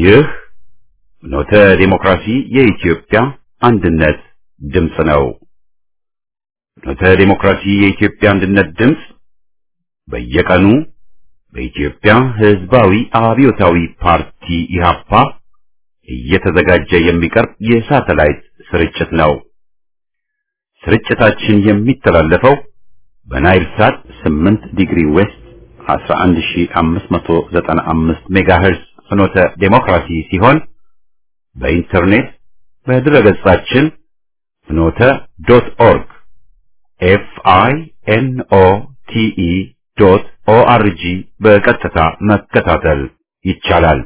ይህ ኖተ ዴሞክራሲ የኢትዮጵያ አንድነት ድምፅ ነው። ኖተ ዴሞክራሲ የኢትዮጵያ አንድነት ድምፅ በየቀኑ በኢትዮጵያ ሕዝባዊ አብዮታዊ ፓርቲ ኢህአፓ እየተዘጋጀ የሚቀርብ የሳተላይት ስርጭት ነው። ስርጭታችን የሚተላለፈው በናይል ሳት 8 ዲግሪ ዌስት 11595 ሜጋሄርዝ ፍኖተ ዴሞክራሲ ሲሆን በኢንተርኔት በድረገጻችን ፍኖተ ዶት ኦርግ ኤፍ አይ ኤን ኦ ቲ ኢ ዶት ኦ አር ጂ በቀጥታ መከታተል ይቻላል።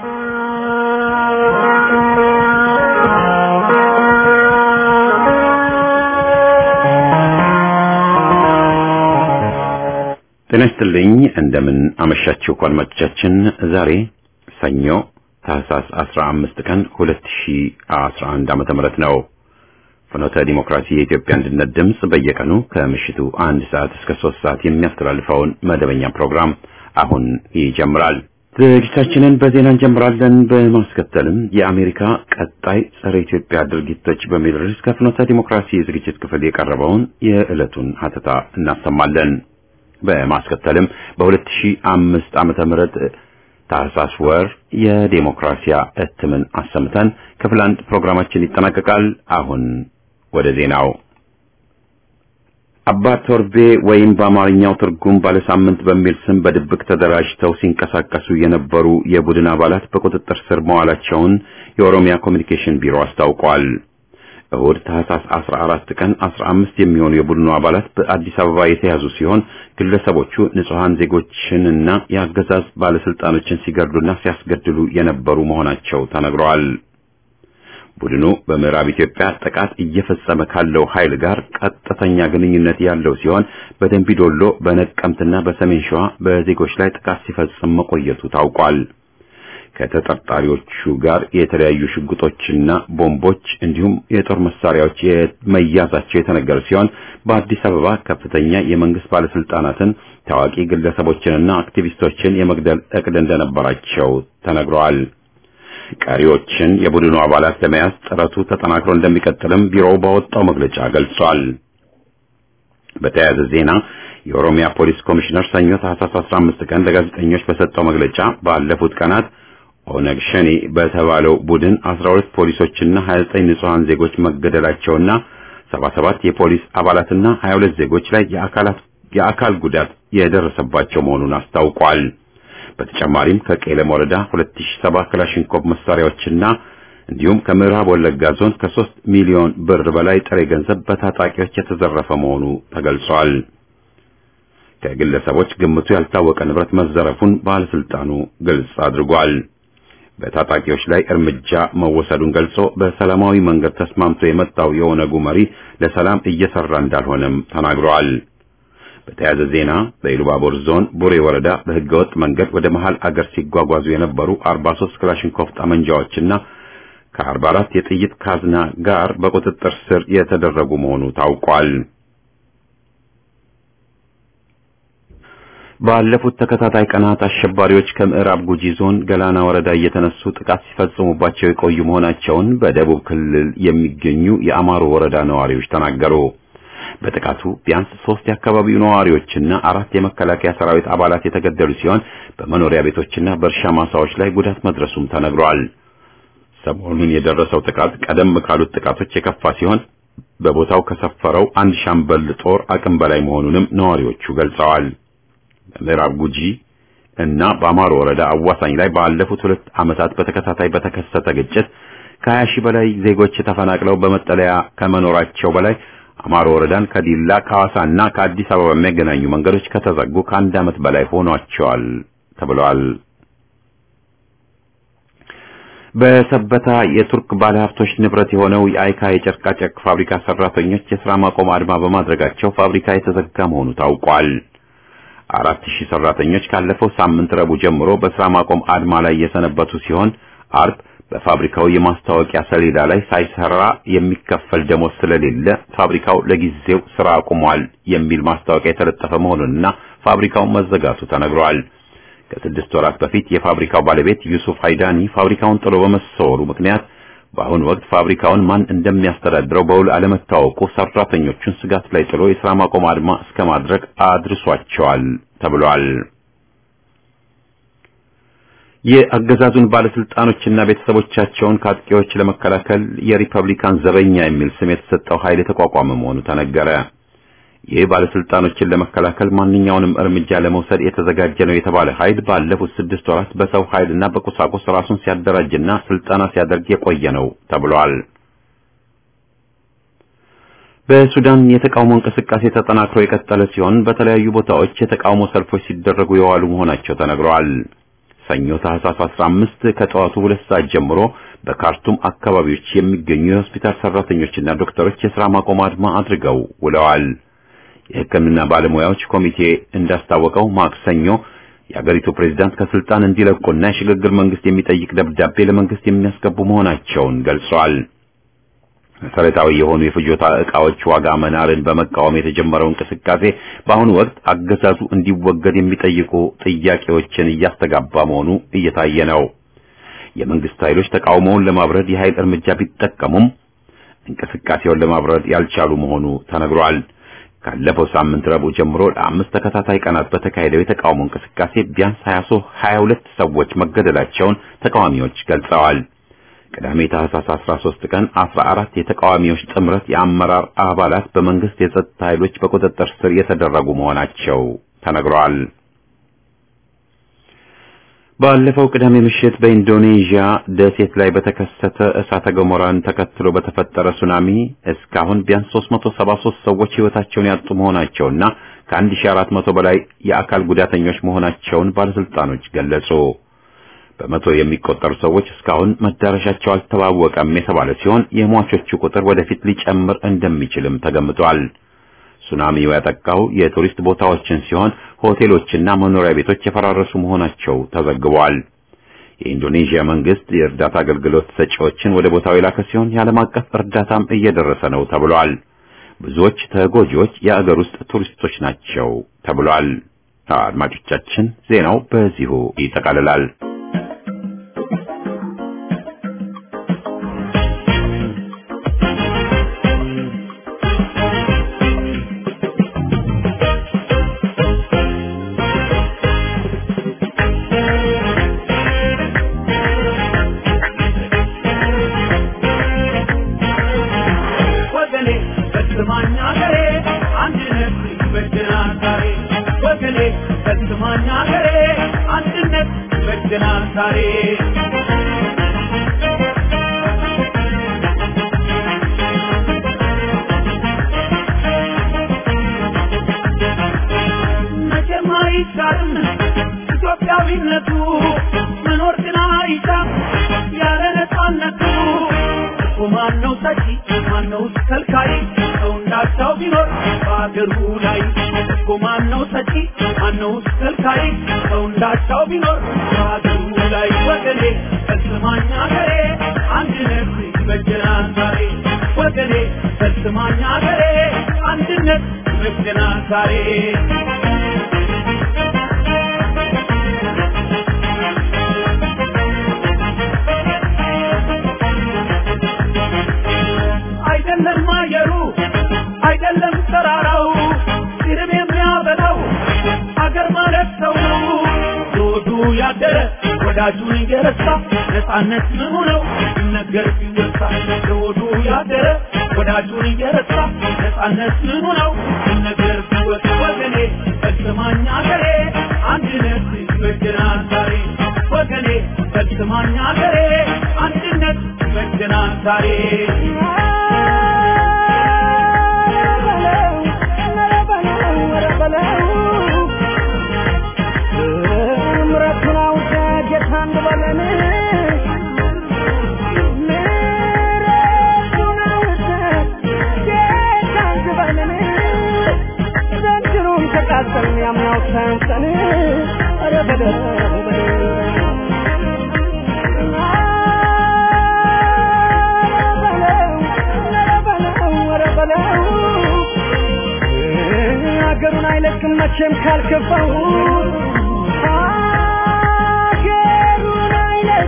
ጤና ይስጥልኝ። እንደምን አመሻችሁ አድማጮቻችን። ዛሬ ሰኞ ታህሳስ 15 ቀን 2011 ዓመተ ምህረት ነው። ፍኖተ ዲሞክራሲ የኢትዮጵያ አንድነት ድምፅ በየቀኑ ከምሽቱ አንድ ሰዓት እስከ ሶስት ሰዓት የሚያስተላልፈውን መደበኛ ፕሮግራም አሁን ይጀምራል። ዝግጅታችንን በዜና እንጀምራለን። በማስከተልም የአሜሪካ ቀጣይ ጸረ ኢትዮጵያ ድርጊቶች በሚል ርዕስ ከፍኖተ ዲሞክራሲ ዝግጅት ክፍል የቀረበውን የዕለቱን ሀተታ እናሰማለን። በማስከተልም በ2005 ዓመተ ምህረት ታህሳስ ወር የዴሞክራሲያ እትምን አሰምተን ክፍል አንድ ፕሮግራማችን ይጠናቀቃል። አሁን ወደ ዜናው። አባ ቶርቤ ወይም በአማርኛው ትርጉም ባለሳምንት በሚል ስም በድብቅ ተደራጅተው ሲንቀሳቀሱ የነበሩ የቡድን አባላት በቁጥጥር ስር መዋላቸውን የኦሮሚያ ኮሚኒኬሽን ቢሮ አስታውቋል። እሁድ ታህሳስ 14 ቀን 15 የሚሆኑ የቡድኑ አባላት በአዲስ አበባ የተያዙ ሲሆን ግለሰቦቹ ንጹሐን ዜጎችንና የአገዛዝ ባለስልጣኖችን ሲገድሉና ሲያስገድሉ የነበሩ መሆናቸው ተነግረዋል። ቡድኑ በምዕራብ ኢትዮጵያ ጥቃት እየፈጸመ ካለው ኃይል ጋር ቀጥተኛ ግንኙነት ያለው ሲሆን በደንቢ ዶሎ፣ በነቀምትና በሰሜን ሸዋ በዜጎች ላይ ጥቃት ሲፈጽም መቆየቱ ታውቋል። ከተጠርጣሪዎቹ ጋር የተለያዩ ሽጉጦችና ቦምቦች እንዲሁም የጦር መሳሪያዎች መያዛቸው የተነገረ ሲሆን በአዲስ አበባ ከፍተኛ የመንግስት ባለስልጣናትን፣ ታዋቂ ግለሰቦችንና አክቲቪስቶችን የመግደል እቅድ እንደነበራቸው ተነግረዋል። ቀሪዎችን የቡድኑ አባላት ለመያዝ ጥረቱ ተጠናክሮ እንደሚቀጥልም ቢሮው ባወጣው መግለጫ ገልጿል። በተያያዘ ዜና የኦሮሚያ ፖሊስ ኮሚሽነር ሰኞ ታህሳስ 15 ቀን ለጋዜጠኞች በሰጠው መግለጫ ባለፉት ቀናት ኦነግ ሸኔ በተባለው ቡድን 12 ፖሊሶችና 29 ንጹሃን ዜጎች መገደላቸውና 77 የፖሊስ አባላትና 22 ዜጎች ላይ የአካላት የአካል ጉዳት የደረሰባቸው መሆኑን አስታውቋል። በተጨማሪም ከቄለም ወረዳ 2007 ክላሽንኮቭ መሳሪያዎችና እንዲሁም ከምዕራብ ወለጋ ዞን ከ3 ሚሊዮን ብር በላይ ጥሬ ገንዘብ በታጣቂዎች የተዘረፈ መሆኑ ተገልጿል። ከግለሰቦች ግምቱ ያልታወቀ ንብረት መዘረፉን ባለስልጣኑ ግልጽ አድርጓል። በታጣቂዎች ላይ እርምጃ መወሰዱን ገልጾ በሰላማዊ መንገድ ተስማምቶ የመጣው የኦነጉ መሪ ለሰላም እየሰራ እንዳልሆነም ተናግረዋል። በተያያዘ ዜና በኢሉባቦር ዞን ቡሬ ወረዳ በህገወጥ መንገድ ወደ መሃል አገር ሲጓጓዙ የነበሩ 43 ክላሽንኮቭ ጠመንጃዎችና ከ44 የጥይት ካዝና ጋር በቁጥጥር ስር የተደረጉ መሆኑ ታውቋል። ባለፉት ተከታታይ ቀናት አሸባሪዎች ከምዕራብ ጉጂ ዞን ገላና ወረዳ እየተነሱ ጥቃት ሲፈጽሙባቸው የቆዩ መሆናቸውን በደቡብ ክልል የሚገኙ የአማሮ ወረዳ ነዋሪዎች ተናገሩ። በጥቃቱ ቢያንስ ሶስት የአካባቢው ነዋሪዎችና አራት የመከላከያ ሰራዊት አባላት የተገደሉ ሲሆን በመኖሪያ ቤቶችና በእርሻ ማሳዎች ላይ ጉዳት መድረሱም ተነግሯል። ሰሞኑን የደረሰው ጥቃት ቀደም ካሉት ጥቃቶች የከፋ ሲሆን በቦታው ከሰፈረው አንድ ሻምበል ጦር አቅም በላይ መሆኑንም ነዋሪዎቹ ገልጸዋል። በምዕራብ ጉጂ እና በአማሮ ወረዳ አዋሳኝ ላይ ባለፉት ሁለት ዓመታት በተከታታይ በተከሰተ ግጭት ከሀያ ሺህ በላይ ዜጎች ተፈናቅለው በመጠለያ ከመኖራቸው በላይ አማሮ ወረዳን ከዲላ ከሐዋሳና ከአዲስ አበባ የሚያገናኙ መንገዶች ከተዘጉ ከአንድ ዓመት በላይ ሆኗቸዋል ተብለዋል። በሰበታ የቱርክ ባለሀብቶች ንብረት የሆነው የአይካ የጨርቃጨርቅ ፋብሪካ ሰራተኞች የሥራ ማቆም አድማ በማድረጋቸው ፋብሪካ የተዘጋ መሆኑ ታውቋል። አራት ሺህ ሰራተኞች ካለፈው ሳምንት ረቡዕ ጀምሮ በስራ ማቆም አድማ ላይ የሰነበቱ ሲሆን አርብ በፋብሪካው የማስታወቂያ ሰሌዳ ላይ ሳይሰራ የሚከፈል ደሞዝ ስለሌለ ፋብሪካው ለጊዜው ስራ አቁሟል የሚል ማስታወቂያ የተለጠፈ መሆኑንና ፋብሪካው መዘጋቱ ተነግሯል። ከስድስት ወራት በፊት የፋብሪካው ባለቤት ዩሱፍ ሃይዳኒ ፋብሪካውን ጥሎ በመሰወሩ ምክንያት በአሁኑ ወቅት ፋብሪካውን ማን እንደሚያስተዳድረው በውል አለመታወቁ ሰራተኞቹን ስጋት ላይ ጥሎ የሥራ ማቆም አድማ እስከ ማድረግ አድርሷቸዋል ተብሏል። የአገዛዙን ባለስልጣኖችና ቤተሰቦቻቸውን ከአጥቂዎች ለመከላከል የሪፐብሊካን ዘበኛ የሚል ስም የተሰጠው ኃይል የተቋቋመ መሆኑ ተነገረ። ይህ ባለስልጣኖችን ለመከላከል ማንኛውንም እርምጃ ለመውሰድ የተዘጋጀ ነው የተባለ ኃይል ባለፉት ስድስት ወራት በሰው ኃይልና በቁሳቁስ ራሱን ሲያደራጅና ስልጠና ሲያደርግ የቆየ ነው ተብሏል። በሱዳን የተቃውሞ እንቅስቃሴ ተጠናክሮ የቀጠለ ሲሆን በተለያዩ ቦታዎች የተቃውሞ ሰልፎች ሲደረጉ የዋሉ መሆናቸው ተነግረዋል። ሰኞ ታህሳስ 15 ከጠዋቱ ሁለት ሰዓት ጀምሮ በካርቱም አካባቢዎች የሚገኙ የሆስፒታል ሰራተኞችና ዶክተሮች የሥራ ማቆም አድማ አድርገው ውለዋል። የሕክምና ባለሙያዎች ኮሚቴ እንዳስታወቀው ማክሰኞ የአገሪቱ ፕሬዝዳንት ከስልጣን እንዲለቁና የሽግግር መንግስት የሚጠይቅ ደብዳቤ ለመንግስት የሚያስገቡ መሆናቸውን ገልጸዋል። መሰረታዊ የሆኑ የፍጆታ ዕቃዎች ዋጋ መናርን በመቃወም የተጀመረው እንቅስቃሴ በአሁኑ ወቅት አገዛዙ እንዲወገድ የሚጠይቁ ጥያቄዎችን እያስተጋባ መሆኑ እየታየ ነው። የመንግስት ኃይሎች ተቃውሞውን ለማብረድ የኃይል እርምጃ ቢጠቀሙም እንቅስቃሴውን ለማብረድ ያልቻሉ መሆኑ ተነግሯል። ካለፈው ሳምንት ረቡዕ ጀምሮ ለአምስት ተከታታይ ቀናት በተካሄደው የተቃውሞ እንቅስቃሴ ቢያንስ 22 ሰዎች መገደላቸውን ተቃዋሚዎች ገልጸዋል። ቅዳሜ ታህሳስ 13 ቀን 14 የተቃዋሚዎች ጥምረት የአመራር አባላት በመንግስት የጸጥታ ኃይሎች በቁጥጥር ስር የተደረጉ መሆናቸው ተነግሯል። ባለፈው ቅዳሜ ምሽት በኢንዶኔዥያ ደሴት ላይ በተከሰተ እሳተ ገሞራን ተከትሎ በተፈጠረ ሱናሚ እስካሁን ቢያንስ 373 ሰዎች ሕይወታቸውን ያጡ መሆናቸውና ከ1400 በላይ የአካል ጉዳተኞች መሆናቸውን ባለስልጣኖች ገለጹ። በመቶ የሚቆጠሩ ሰዎች እስካሁን መዳረሻቸው አልተዋወቀም የተባለ ሲሆን የሟቾቹ ቁጥር ወደፊት ሊጨምር እንደሚችልም ተገምቷል። ሱናሚው ያጠቃው የቱሪስት ቦታዎችን ሲሆን ሆቴሎችና መኖሪያ ቤቶች የፈራረሱ መሆናቸው ተዘግቧል። የኢንዶኔዥያ መንግስት የእርዳታ አገልግሎት ሰጪዎችን ወደ ቦታው የላከ ሲሆን የዓለም አቀፍ እርዳታም እየደረሰ ነው ተብሏል። ብዙዎች ተጎጂዎች የአገር ውስጥ ቱሪስቶች ናቸው ተብሏል። አድማጮቻችን ዜናው በዚሁ ይጠቃልላል። ኢትዮጵያዊነቱ መኖር ግን አይሻም ያለ ነፃነቱ እኮ ማነው ሰጪ ማነው ከልካይ ሰው እንዳቻው ቢኖር በአገሩ ላይ እኮ ማነው ሰጪ ማነው ከልካይ ሰው እንዳቻው ቢኖር በአገሩ ላይ ወገኔ ፈጽማኛ ገሬ አንድነት ይበጀናል ዛሬ ወገኔ ፈጽማኛ ገሬ አንድነት ይበጀናል ዛሬ አይደለም አየሩ አይደለም ተራራው ሲርብ የሚያበላው አገር ማለት ሰው ነው። ዞዱ ያደረ ወዳጁን እየረሳ ነፃነት ምኑ ነው ሲነገር ሲወሳ ዞዱ ያደረ ወዳጁን እየረሳ ነፃነት ምኑ ነው ሲነገር ሲወሳ ወገኔ ፈጽማኛ ገሬ አንድነት ይበጀናል ዛሬ ወገኔ ፈጽማኛ ገሬ አንድነት ይበጀናል ዛሬ ሀገሩን አይለቅም መቼም ካልከፋው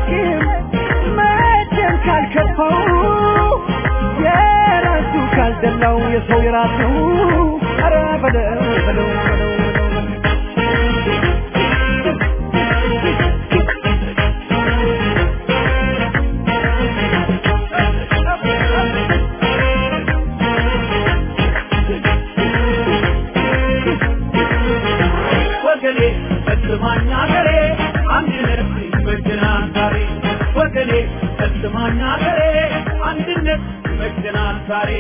አያውቅም መቼም ካልከፋው የራሱ ካልደላው የሰው የራሱ ኧረ በለው በለው በለው በለው ወገኔ ፈጽማኝ አገሬ አንድነት ይመጀናል ዛሬ ወገኔ ፈጽማኝ አገሬ አንድነት ይመጀናል ዛሬ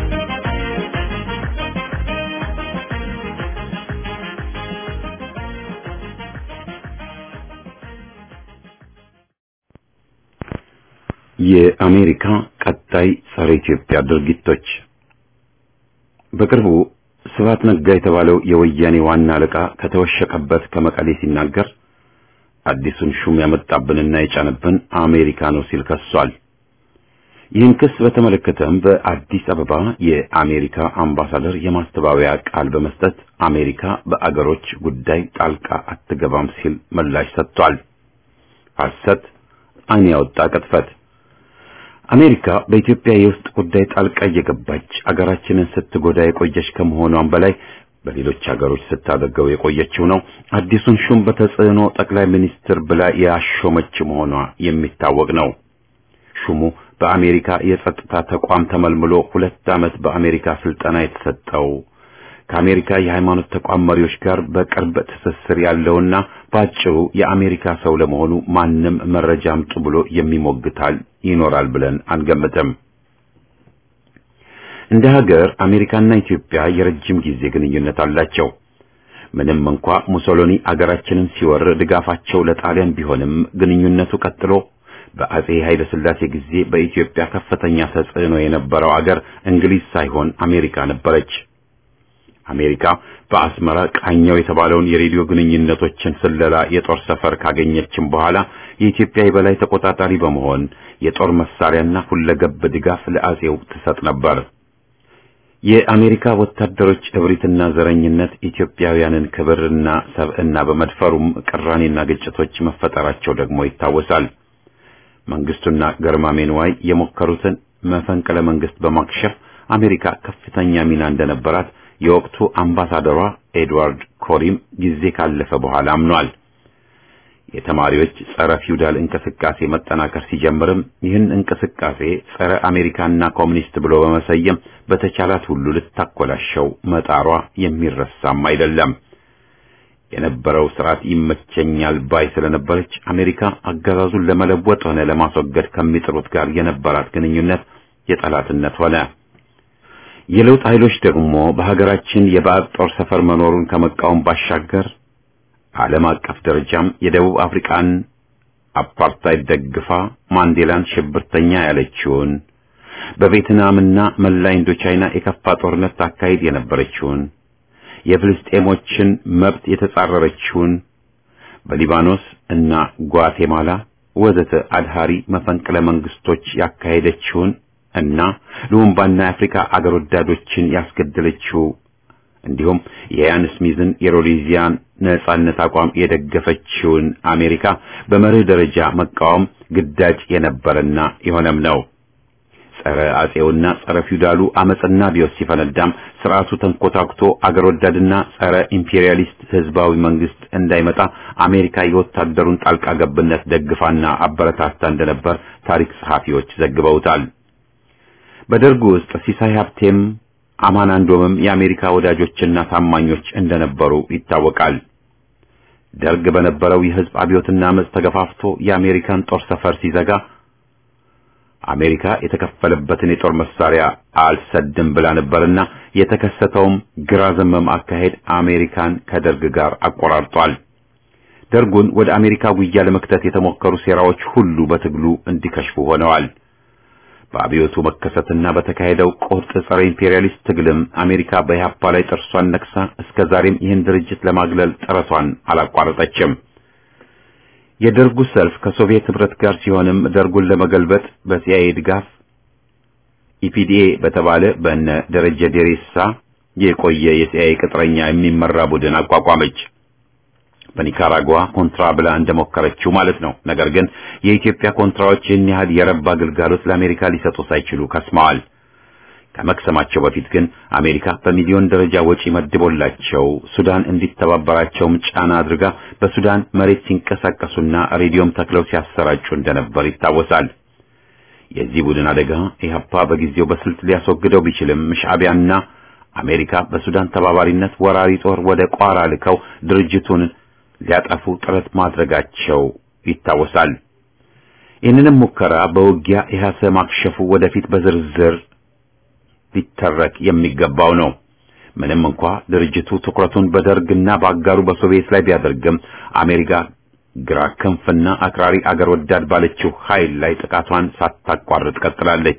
የአሜሪካ ቀጣይ ጸረ ኢትዮጵያ ድርጊቶች በቅርቡ ስብሐት ነጋ የተባለው የወያኔ ዋና አለቃ ከተወሸቀበት ከመቀሌ ሲናገር አዲሱን ሹም ያመጣብንና የጫነብን አሜሪካ ነው ሲል ከሷል። ይህን ክስ በተመለከተም በአዲስ አበባ የአሜሪካ አምባሳደር የማስተባበያ ቃል በመስጠት አሜሪካ በአገሮች ጉዳይ ጣልቃ አትገባም ሲል ምላሽ ሰጥቷል። ሐሰት፣ ዓይን ያወጣ ቅጥፈት። አሜሪካ በኢትዮጵያ የውስጥ ጉዳይ ጣልቃ እየገባች አገራችንን ስትጎዳ የቆየች ከመሆኗም በላይ በሌሎች ሀገሮች ስታደርገው የቆየችው ነው። አዲሱን ሹም በተጽዕኖ ጠቅላይ ሚኒስትር ብላ ያሾመች መሆኗ የሚታወቅ ነው። ሹሙ በአሜሪካ የጸጥታ ተቋም ተመልምሎ ሁለት ዓመት በአሜሪካ ስልጠና የተሰጠው ከአሜሪካ የሃይማኖት ተቋም መሪዎች ጋር በቅርብ ትስስር ያለውና ባጭሩ የአሜሪካ ሰው ለመሆኑ ማንም መረጃ አምጡ ብሎ የሚሞግታል ይኖራል ብለን አንገምትም። እንደ ሀገር አሜሪካና ኢትዮጵያ የረጅም ጊዜ ግንኙነት አላቸው። ምንም እንኳ ሙሶሎኒ አገራችንን ሲወር ድጋፋቸው ለጣሊያን ቢሆንም ግንኙነቱ ቀጥሎ በአጼ ኃይለ ሥላሴ ጊዜ በኢትዮጵያ ከፍተኛ ተጽዕኖ የነበረው አገር እንግሊዝ ሳይሆን አሜሪካ ነበረች። አሜሪካ በአስመራ ቃኘው የተባለውን የሬዲዮ ግንኙነቶችን ስለላ የጦር ሰፈር ካገኘችም በኋላ የኢትዮጵያ የበላይ ተቆጣጣሪ በመሆን የጦር መሳሪያና ሁለገብ ድጋፍ ለአጼው ትሰጥ ነበር። የአሜሪካ ወታደሮች እብሪትና ዘረኝነት ኢትዮጵያውያንን ክብርና ሰብዕና በመድፈሩም ቅራኔና ግጭቶች መፈጠራቸው ደግሞ ይታወሳል። መንግስቱና ገርማሜ ንዋይ የሞከሩትን መፈንቅለ መንግስት በማክሸፍ አሜሪካ ከፍተኛ ሚና እንደነበራት የወቅቱ አምባሳደሯ ኤድዋርድ ኮሪም ጊዜ ካለፈ በኋላ አምኗል። የተማሪዎች ጸረ ፊውዳል እንቅስቃሴ መጠናከር ሲጀምርም ይህን እንቅስቃሴ ጸረ አሜሪካና ኮሚኒስት ብሎ በመሰየም በተቻላት ሁሉ ልታኮላሸው መጣሯ የሚረሳም አይደለም። የነበረው ስርዓት ይመቸኛል ባይ ስለነበረች አሜሪካ አገዛዙን ለመለወጥ ሆነ ለማስወገድ ከሚጥሩት ጋር የነበራት ግንኙነት የጠላትነት ሆነ። የለውጥ ኃይሎች ደግሞ በሀገራችን የባዕድ ጦር ሰፈር መኖሩን ከመቃወም ባሻገር ዓለም አቀፍ ደረጃም የደቡብ አፍሪካን አፓርታይድ ደግፋ ማንዴላን ሽብርተኛ ያለችውን በቬትናምና መላ ኢንዶቻይና የከፋ ጦርነት ታካሂድ የነበረችውን የፍልስጤሞችን መብት የተጻረረችውን በሊባኖስ እና ጓቴማላ ወዘተ አድሃሪ መፈንቅለ መንግስቶች ያካሄደችውን እና ሉምባና የአፍሪካ አገር ወዳዶችን ያስገደለችው እንዲሁም የያን ስሚዝን የሮዴዚያን ነጻነት አቋም የደገፈችውን አሜሪካ በመርህ ደረጃ መቃወም ግዳጅ የነበረና የሆነም ነው። ጸረ አጼውና ጸረ ፊውዳሉ አመጽና ቢዮስ ሲፈነዳም ስርዓቱ ተንኮታኩቶ አገር ወዳድና ጸረ ኢምፔሪያሊስት ህዝባዊ መንግስት እንዳይመጣ አሜሪካ የወታደሩን ጣልቃ ገብነት ደግፋና አበረታታ እንደነበር ታሪክ ጸሐፊዎች ዘግበውታል። በደርጉ ውስጥ ሲሳይ ሀብቴም አማን አንዶምም የአሜሪካ ወዳጆችና ታማኞች እንደነበሩ ይታወቃል። ደርግ በነበረው የህዝብ አብዮትና አመጽ ተገፋፍቶ የአሜሪካን ጦር ሰፈር ሲዘጋ አሜሪካ የተከፈለበትን የጦር መሳሪያ አልሰድም ብላ ነበርና የተከሰተውም ግራ ዘመም አካሄድ አሜሪካን ከደርግ ጋር አቆራርጧል። ደርጉን ወደ አሜሪካ ጉያ ለመክተት የተሞከሩ ሴራዎች ሁሉ በትግሉ እንዲከሽፉ ሆነዋል። በአብዮቱ መከሰትና በተካሄደው ቁርጥ ጸረ ኢምፔሪያሊስት ትግልም አሜሪካ በኢህአፓ ላይ ጥርሷን ነክሳ እስከ ዛሬም ይህን ድርጅት ለማግለል ጥረቷን አላቋረጠችም። የደርጉ ሰልፍ ከሶቪየት ህብረት ጋር ሲሆንም ደርጉን ለመገልበጥ በሲአይኤ ድጋፍ ኢፒዲኤ በተባለ በእነ ደረጀ ዴሬሳ የቆየ የሲአይኤ ቅጥረኛ የሚመራ ቡድን አቋቋመች። በኒካራጓ ኮንትራ ብላ እንደሞከረችው ማለት ነው። ነገር ግን የኢትዮጵያ ኮንትራዎች ይህን ያህል የረባ አገልጋሎት ለአሜሪካ ሊሰጡ ሳይችሉ ከስመዋል። ከመክሰማቸው በፊት ግን አሜሪካ በሚሊዮን ደረጃ ወጪ መድቦላቸው ሱዳን እንዲተባበራቸውም ጫና አድርጋ በሱዳን መሬት ሲንቀሳቀሱና ሬዲዮም ተክለው ሲያሰራጩ እንደነበር ይታወሳል። የዚህ ቡድን አደጋ ኢህአፓ በጊዜው በስልት ሊያስወግደው ቢችልም ሻዕቢያና አሜሪካ በሱዳን ተባባሪነት ወራሪ ጦር ወደ ቋራ ልከው ድርጅቱን ሊያጠፉ ጥረት ማድረጋቸው ይታወሳል። ይህንንም ሙከራ በውጊያ ኢህአሰ ማክሸፉ ወደፊት በዝርዝር ሊተረክ የሚገባው ነው። ምንም እንኳ ድርጅቱ ትኩረቱን በደርግና በአጋሩ በሶቪየት ላይ ቢያደርግም አሜሪካ ግራ ክንፍና አክራሪ አገር ወዳድ ባለችው ኃይል ላይ ጥቃቷን ሳታቋርጥ ቀጥላለች።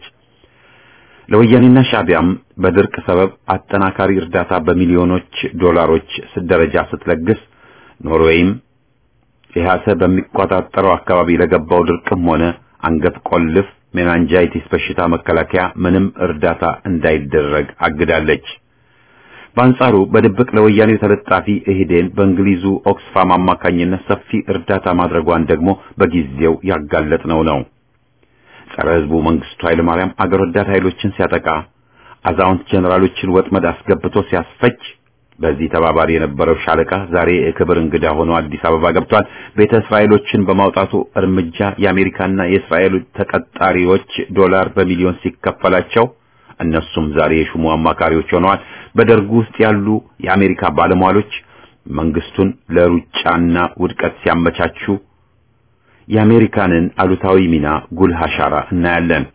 ለወያኔና ሻዕቢያም በድርቅ ሰበብ አጠናካሪ እርዳታ በሚሊዮኖች ዶላሮች ደረጃ ስትለግስ ኖርዌይም ኢህአሰ በሚቆጣጠረው አካባቢ ለገባው ድርቅም ሆነ አንገት ቆልፍ ሜናንጃይቲስ በሽታ መከላከያ ምንም እርዳታ እንዳይደረግ አግዳለች። በአንጻሩ በድብቅ ለወያኔው ተለጣፊ ኢህዴን በእንግሊዙ ኦክስፋም አማካኝነት ሰፊ እርዳታ ማድረጓን ደግሞ በጊዜው ያጋለጥነው ነው። ጸረ ህዝቡ መንግስቱ ኃይለማርያም አገር ወዳድ ኃይሎችን ሲያጠቃ፣ አዛውንት ጀነራሎችን ወጥመድ አስገብቶ ሲያስፈጅ በዚህ ተባባሪ የነበረው ሻለቃ ዛሬ የክብር እንግዳ ሆኖ አዲስ አበባ ገብቷል። ቤተ እስራኤሎችን በማውጣቱ እርምጃ የአሜሪካና የእስራኤል ተቀጣሪዎች ዶላር በሚሊዮን ሲከፈላቸው እነሱም ዛሬ የሹሙ አማካሪዎች ሆነዋል። በደርጉ ውስጥ ያሉ የአሜሪካ ባለሟሎች መንግስቱን ለሩጫና ውድቀት ሲያመቻቹ የአሜሪካንን አሉታዊ ሚና ጉልህ አሻራ እናያለን።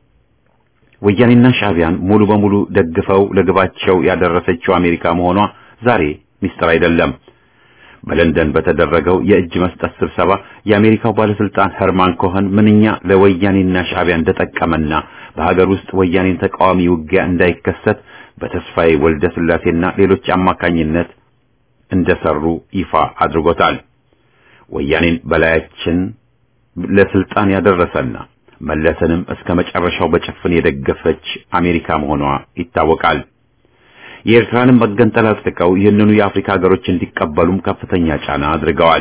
ወያኔና ሻዕቢያን ሙሉ በሙሉ ደግፈው ለግባቸው ያደረሰችው አሜሪካ መሆኗ ዛሬ ሚስጥር አይደለም። በለንደን በተደረገው የእጅ መስጠት ስብሰባ የአሜሪካው ባለስልጣን ሄርማን ኮኸን ምንኛ ለወያኔና ሻዕቢያ እንደጠቀመና በሀገር ውስጥ ወያኔን ተቃዋሚ ውጊያ እንዳይከሰት በተስፋዬ ወልደ ስላሴና ሌሎች አማካኝነት እንደሰሩ ይፋ አድርጎታል። ወያኔን በላያችን ለስልጣን ያደረሰና መለስንም እስከ መጨረሻው በጭፍን የደገፈች አሜሪካ መሆኗ ይታወቃል። የኤርትራንም መገንጠል አጥቅቀው ይህንኑ የአፍሪካ ሀገሮች እንዲቀበሉም ከፍተኛ ጫና አድርገዋል።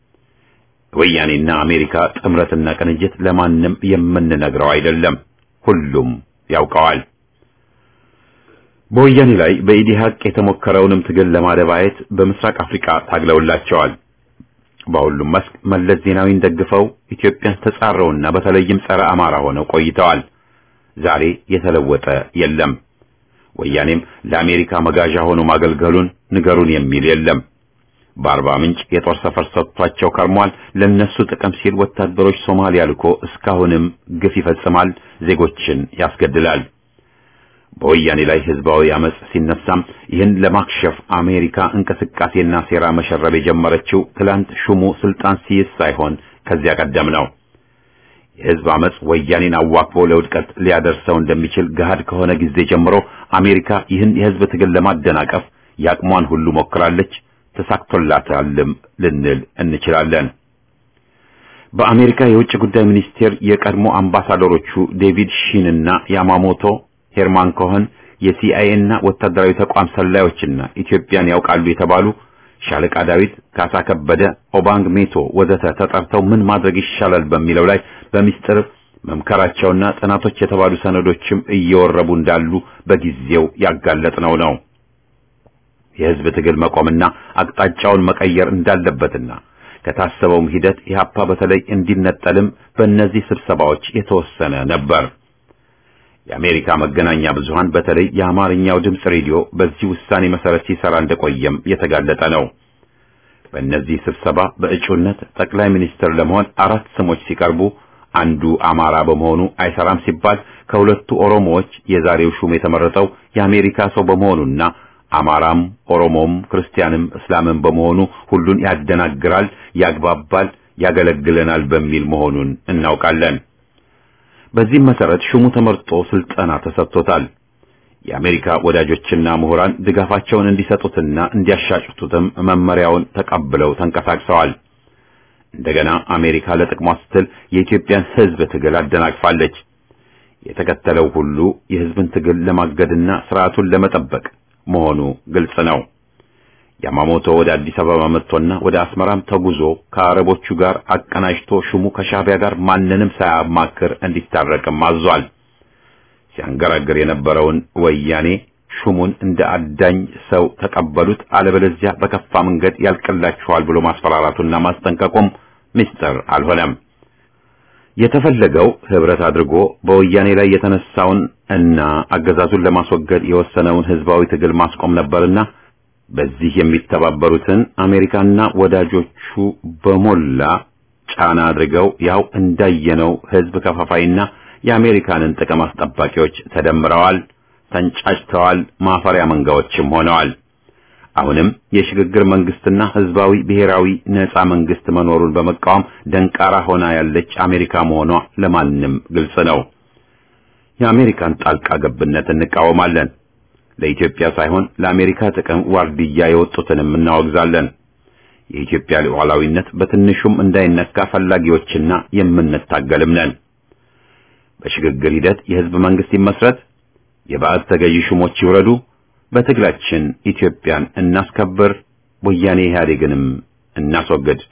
ወያኔና አሜሪካ ጥምረትና ቅንጅት ለማንም የምንነግረው አይደለም፣ ሁሉም ያውቀዋል። በወያኔ ላይ በኢዲሃቅ የተሞከረውንም ትግል ለማደባየት በምስራቅ አፍሪካ ታግለውላቸዋል። በሁሉም መስክ መለስ ዜናዊን ደግፈው ኢትዮጵያን ተጻረውና በተለይም ጸረ አማራ ሆነው ቆይተዋል። ዛሬ የተለወጠ የለም። ወያኔም ለአሜሪካ መጋዣ ሆኖ ማገልገሉን ንገሩን የሚል የለም። በአርባ ምንጭ የጦር ሰፈር ሰጥቷቸው ከርሟል። ለነሱ ጥቅም ሲል ወታደሮች ሶማሊያ ልኮ እስካሁንም ግፍ ይፈጽማል፣ ዜጎችን ያስገድላል። በወያኔ ላይ ህዝባዊ አመጽ ሲነሳም ይህን ለማክሸፍ አሜሪካ እንቅስቃሴና ሴራ መሸረብ የጀመረችው ትላንት ሹሙ ስልጣን ሲይዝ ሳይሆን ከዚያ ቀደም ነው። የህዝብ አመጽ ወያኔን አዋክቦ ለውድቀት ሊያደርሰው እንደሚችል ገሃድ ከሆነ ጊዜ ጀምሮ አሜሪካ ይህን የህዝብ ትግል ለማደናቀፍ ያቅሟን ሁሉ ሞክራለች፣ ተሳክቶላታልም ልንል እንችላለን። በአሜሪካ የውጭ ጉዳይ ሚኒስቴር የቀድሞ አምባሳደሮቹ ዴቪድ ሺንና ያማሞቶ ሄርማን ኮኸን የሲአይኤ እና ወታደራዊ ተቋም ሰላዮችና ኢትዮጵያን ያውቃሉ የተባሉ ሻለቃ ዳዊት ካሳ ከበደ፣ ኦባንግ ሜቶ ወዘተ ተጠርተው ምን ማድረግ ይሻላል በሚለው ላይ በሚስጥር መምከራቸውና ጥናቶች የተባሉ ሰነዶችም እየወረቡ እንዳሉ በጊዜው ያጋለጥነው ነው። የህዝብ ትግል መቆምና አቅጣጫውን መቀየር እንዳለበትና ከታሰበውም ሂደት ኢህአፓ በተለይ እንዲነጠልም በእነዚህ ስብሰባዎች የተወሰነ ነበር። የአሜሪካ መገናኛ ብዙሃን በተለይ የአማርኛው ድምፅ ሬዲዮ በዚህ ውሳኔ መሰረት ሲሰራ እንደቆየም የተጋለጠ ነው። በእነዚህ ስብሰባ በእጩነት ጠቅላይ ሚኒስትር ለመሆን አራት ስሞች ሲቀርቡ አንዱ አማራ በመሆኑ አይሰራም ሲባል ከሁለቱ ኦሮሞዎች የዛሬው ሹም የተመረጠው የአሜሪካ ሰው በመሆኑና አማራም ኦሮሞም ክርስቲያንም እስላምም በመሆኑ ሁሉን ያደናግራል፣ ያግባባል፣ ያገለግለናል በሚል መሆኑን እናውቃለን። በዚህም መሰረት ሹሙ ተመርጦ ስልጠና ተሰጥቶታል። የአሜሪካ ወዳጆችና ምሁራን ድጋፋቸውን እንዲሰጡትና እንዲያሻጭቱትም መመሪያውን ተቀብለው ተንቀሳቅሰዋል። እንደገና አሜሪካ ለጥቅሟ ስትል የኢትዮጵያን ሕዝብ ትግል አደናቅፋለች። የተከተለው ሁሉ የሕዝብን ትግል ለማገድና ስርዓቱን ለመጠበቅ መሆኑ ግልጽ ነው። ያማሞቶ ወደ አዲስ አበባ መጥቶና ወደ አስመራም ተጉዞ ከአረቦቹ ጋር አቀናጅቶ ሹሙ ከሻዕቢያ ጋር ማንንም ሳያማክር እንዲታረቅም አዟል። ሲያንገራግር የነበረውን ወያኔ ሹሙን እንደ አዳኝ ሰው ተቀበሉት፣ አለበለዚያ በከፋ መንገድ ያልቅላችኋል ብሎ ማስፈራራቱና ማስጠንቀቁም ምስጢር አልሆነም። የተፈለገው ህብረት አድርጎ በወያኔ ላይ የተነሳውን እና አገዛዙን ለማስወገድ የወሰነውን ህዝባዊ ትግል ማስቆም ነበርና በዚህ የሚተባበሩትን አሜሪካና ወዳጆቹ በሞላ ጫና አድርገው ያው እንዳየነው ህዝብ ከፋፋይና የአሜሪካንን ጥቅም አስጠባቂዎች ተደምረዋል፣ ተንጫጭተዋል፣ ማፈሪያ መንጋዎችም ሆነዋል። አሁንም የሽግግር መንግስትና ህዝባዊ ብሔራዊ ነጻ መንግስት መኖሩን በመቃወም ደንቃራ ሆና ያለች አሜሪካ መሆኗ ለማንም ግልጽ ነው። የአሜሪካን ጣልቃ ገብነት እንቃወማለን። ለኢትዮጵያ ሳይሆን ለአሜሪካ ጥቅም ዋርድያ የወጡትንም እናወግዛለን። የኢትዮጵያ ሉዓላዊነት በትንሹም እንዳይነካ ፈላጊዎችና የምንታገልም ነን። በሽግግር ሂደት የህዝብ መንግስት ይመስረት፣ የባዕድ ተገዢ ሹሞች ይውረዱ፣ በትግላችን ኢትዮጵያን እናስከብር፣ ወያኔ ኢህአዴግንም እናስወግድ።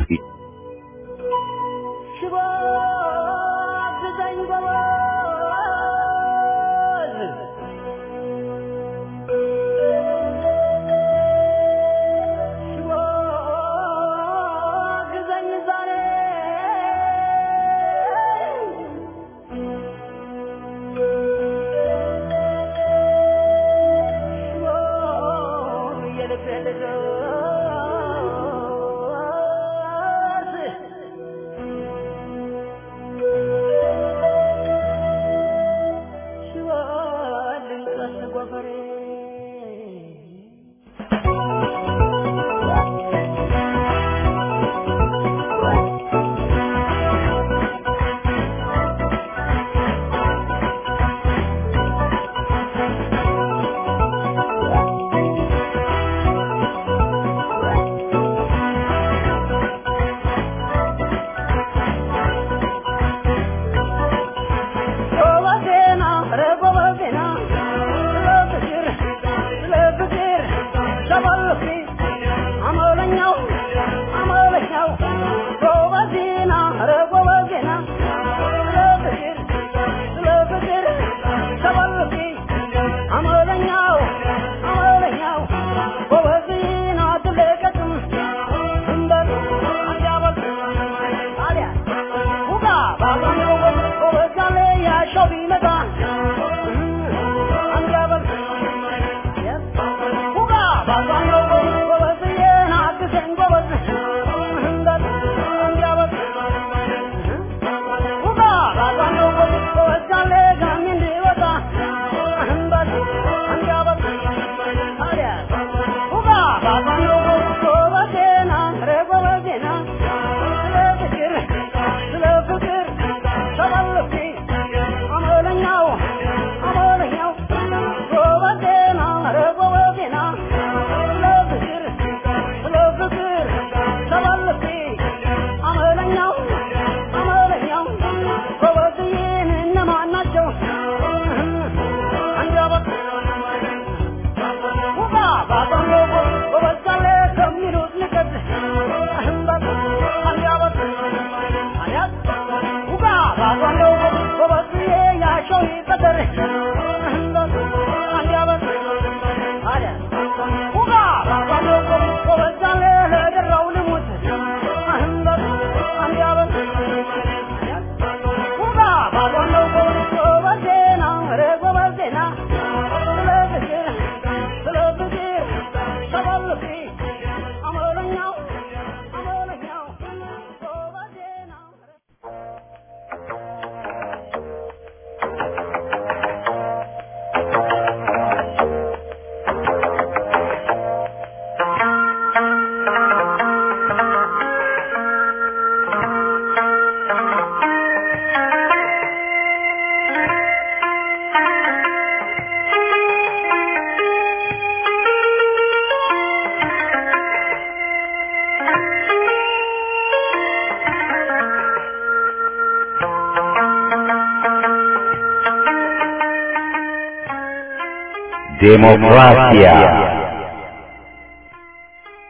ዴሞክራሲያ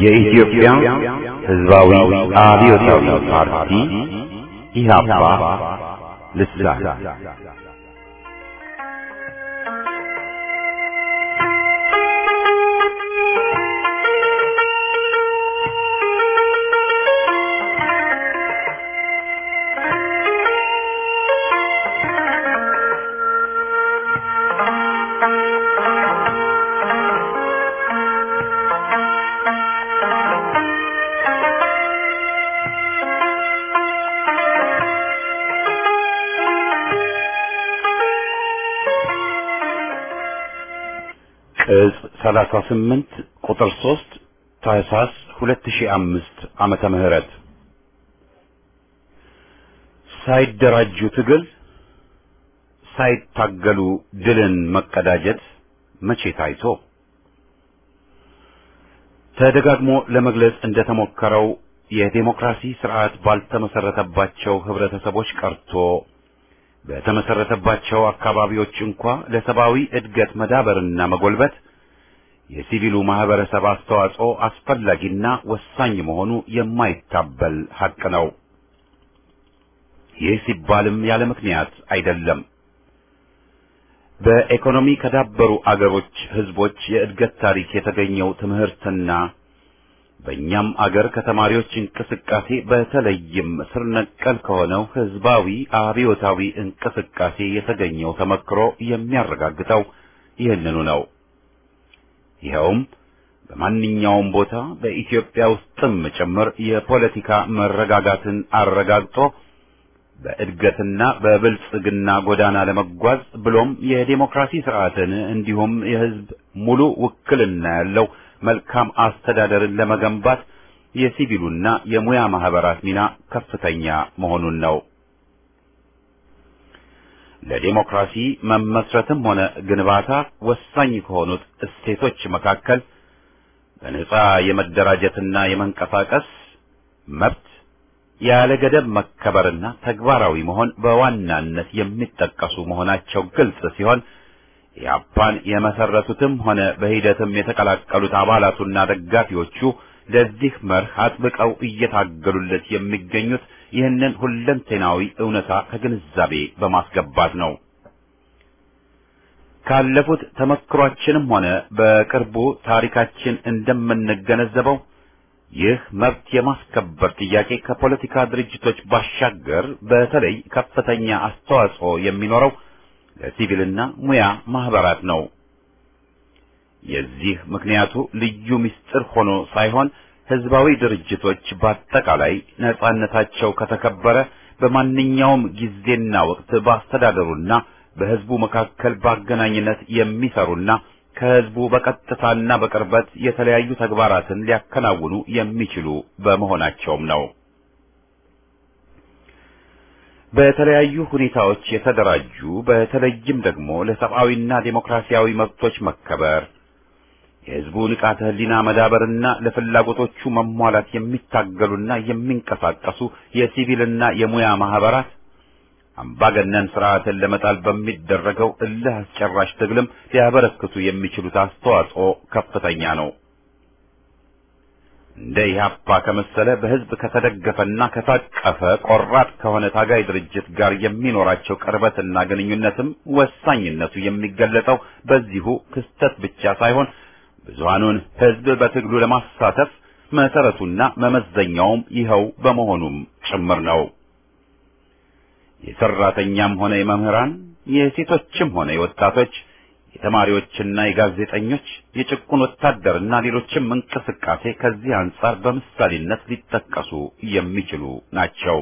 የኢትዮጵያ ሕዝባዊ አብዮታዊ ፓርቲ ኢህአፓ ልሳን ቅጽ 38 ቁጥር 3 ታህሳስ 2005 ዓመተ ምህረት ሳይደራጁ ትግል ሳይታገሉ ድልን መቀዳጀት መቼ ታይቶ ተደጋግሞ ለመግለጽ እንደተሞከረው የዴሞክራሲ ስርዓት ባልተመሰረተባቸው ህብረተሰቦች ቀርቶ በተመሰረተባቸው አካባቢዎች እንኳ ለሰብአዊ እድገት መዳበርና መጎልበት የሲቪሉ ማህበረሰብ አስተዋጽኦ አስፈላጊና ወሳኝ መሆኑ የማይታበል ሐቅ ነው። ይህ ሲባልም ያለ ምክንያት አይደለም። በኢኮኖሚ ከዳበሩ አገሮች ህዝቦች የእድገት ታሪክ የተገኘው ትምህርትና በእኛም አገር ከተማሪዎች እንቅስቃሴ በተለይም ስር ነቀል ከሆነው ህዝባዊ አብዮታዊ እንቅስቃሴ የተገኘው ተመክሮ የሚያረጋግጠው ይህንኑ ነው። ይኸውም በማንኛውም ቦታ በኢትዮጵያ ውስጥም ጭምር የፖለቲካ መረጋጋትን አረጋግጦ በእድገትና በብልጽግና ጎዳና ለመጓዝ ብሎም የዴሞክራሲ ስርዓትን እንዲሁም የህዝብ ሙሉ ውክልና ያለው መልካም አስተዳደርን ለመገንባት የሲቪሉና የሙያ ማህበራት ሚና ከፍተኛ መሆኑን ነው። ለዴሞክራሲ መመስረትም ሆነ ግንባታ ወሳኝ ከሆኑት እሴቶች መካከል በነጻ የመደራጀትና የመንቀሳቀስ መብት ያለ ገደብ መከበርና ተግባራዊ መሆን በዋናነት የሚጠቀሱ መሆናቸው ግልጽ ሲሆን ኢህአፓን የመሰረቱትም ሆነ በሂደትም የተቀላቀሉት አባላቱና ደጋፊዎቹ ለዚህ መርህ አጥብቀው እየታገሉለት የሚገኙት ይህንን ሁለንተናዊ እውነታ ከግንዛቤ በማስገባት ነው። ካለፉት ተመክሯችንም ሆነ በቅርቡ ታሪካችን እንደምንገነዘበው ይህ መብት የማስከበር ጥያቄ ከፖለቲካ ድርጅቶች ባሻገር በተለይ ከፍተኛ አስተዋጽኦ የሚኖረው ለሲቪልና ሙያ ማህበራት ነው። የዚህ ምክንያቱ ልዩ ምስጢር ሆኖ ሳይሆን ህዝባዊ ድርጅቶች በአጠቃላይ ነጻነታቸው ከተከበረ በማንኛውም ጊዜና ወቅት በአስተዳደሩና በህዝቡ መካከል በአገናኝነት የሚሰሩና ከህዝቡ በቀጥታና በቅርበት የተለያዩ ተግባራትን ሊያከናውኑ የሚችሉ በመሆናቸውም ነው። በተለያዩ ሁኔታዎች የተደራጁ በተለይም ደግሞ ለሰብአዊና ዴሞክራሲያዊ መብቶች መከበር የህዝቡ ንቃተ ህሊና መዳበርና ለፍላጎቶቹ መሟላት የሚታገሉና የሚንቀሳቀሱ የሲቪልና የሙያ ማህበራት አምባገነን ስርዓትን ለመጣል በሚደረገው እልህ አስጨራሽ ትግልም ሊያበረክቱ የሚችሉት አስተዋጽኦ ከፍተኛ ነው። እንደ ኢህአፓ ከመሰለ በህዝብ ከተደገፈና ከታቀፈ ቆራጥ ከሆነ ታጋይ ድርጅት ጋር የሚኖራቸው ቅርበትና ግንኙነትም ወሳኝነቱ የሚገለጸው በዚሁ ክስተት ብቻ ሳይሆን ብዙሃኑን ህዝብ በትግሉ ለማሳተፍ መሰረቱና መመዘኛውም ይኸው በመሆኑም ጭምር ነው። የሰራተኛም ሆነ የመምህራን፣ የሴቶችም ሆነ የወጣቶች፣ የተማሪዎችና የጋዜጠኞች፣ የጭቁን ወታደርና ሌሎችም እንቅስቃሴ ከዚህ አንጻር በምሳሌነት ሊጠቀሱ የሚችሉ ናቸው።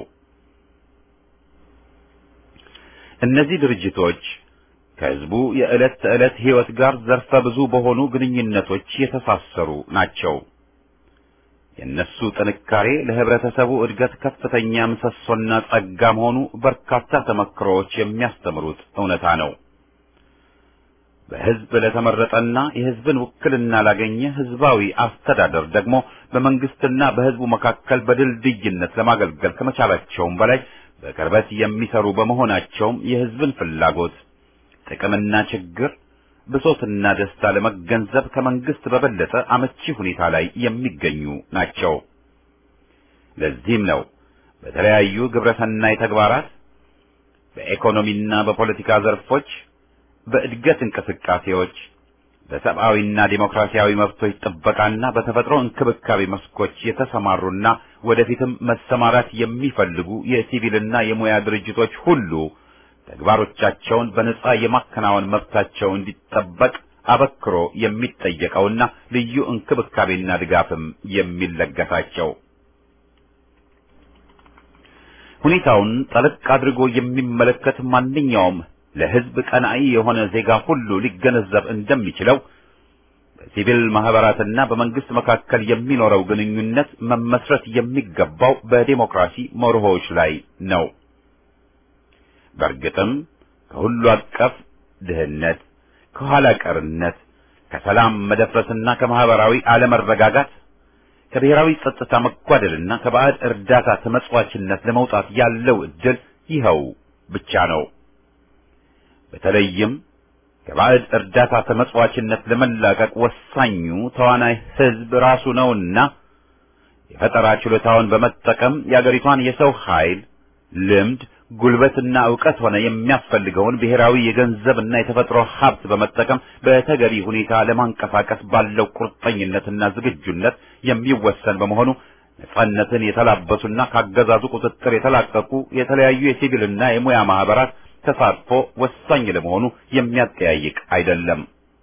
እነዚህ ድርጅቶች ከህዝቡ የዕለት ተዕለት ህይወት ጋር ዘርፈ ብዙ በሆኑ ግንኙነቶች የተሳሰሩ ናቸው። የእነሱ ጥንካሬ ለህብረተሰቡ እድገት ከፍተኛ ምሰሶና ጸጋ መሆኑ በርካታ ተመክሮዎች የሚያስተምሩት እውነታ ነው። በህዝብ ለተመረጠና የህዝብን ውክልና ላገኘ ህዝባዊ አስተዳደር ደግሞ በመንግስትና በህዝቡ መካከል በድልድይነት ለማገልገል ከመቻላቸውም በላይ በቅርበት የሚሰሩ በመሆናቸውም የህዝብን ፍላጎት ጥቅምና ችግር ብሶትና ደስታ ለመገንዘብ ከመንግስት በበለጠ አመቺ ሁኔታ ላይ የሚገኙ ናቸው። ለዚህም ነው በተለያዩ ግብረሰናይ ተግባራት በኢኮኖሚና በፖለቲካ ዘርፎች፣ በእድገት እንቅስቃሴዎች፣ በሰብአዊና ዴሞክራሲያዊ መብቶች ጥበቃና በተፈጥሮ እንክብካቤ መስኮች የተሰማሩና ወደፊትም መሰማራት የሚፈልጉ የሲቪልና የሙያ ድርጅቶች ሁሉ ተግባሮቻቸውን በነጻ የማከናወን መብታቸው እንዲጠበቅ አበክሮ የሚጠየቀውና ልዩ እንክብካቤና ድጋፍም የሚለገሳቸው ሁኔታውን ጠለቅ አድርጎ የሚመለከት ማንኛውም ለሕዝብ ቀናኢ የሆነ ዜጋ ሁሉ ሊገነዘብ እንደሚችለው በሲቪል ማህበራትና በመንግስት መካከል የሚኖረው ግንኙነት መመስረት የሚገባው በዴሞክራሲ መርሆዎች ላይ ነው። በእርግጥም ከሁሉ አቀፍ ድህነት፣ ከኋላ ቀርነት፣ ከሰላም መደፍረስና ከማህበራዊ አለመረጋጋት ከብሔራዊ ጸጥታ መጓደልና ከባዕድ እርዳታ ተመጽዋችነት ለመውጣት ያለው ዕድል ይኸው ብቻ ነው። በተለይም ከባዕድ እርዳታ ተመጽዋችነት ለመላቀቅ ወሳኙ ተዋናይ ሕዝብ ራሱ ነውና የፈጠራ ችሎታውን በመጠቀም የአገሪቷን የሰው ኃይል፣ ልምድ፣ ጉልበትና ዕውቀት ሆነ የሚያስፈልገውን ብሔራዊ የገንዘብና የተፈጥሮ ሀብት በመጠቀም በተገቢ ሁኔታ ለማንቀሳቀስ ባለው ቁርጠኝነትና ዝግጁነት የሚወሰን በመሆኑ ነጻነትን የተላበሱና ካገዛዙ ቁጥጥር የተላቀቁ የተለያዩ የሲቪልና የሙያ ማህበራት ተሳትፎ ወሳኝ ለመሆኑ የሚያጠያይቅ አይደለም።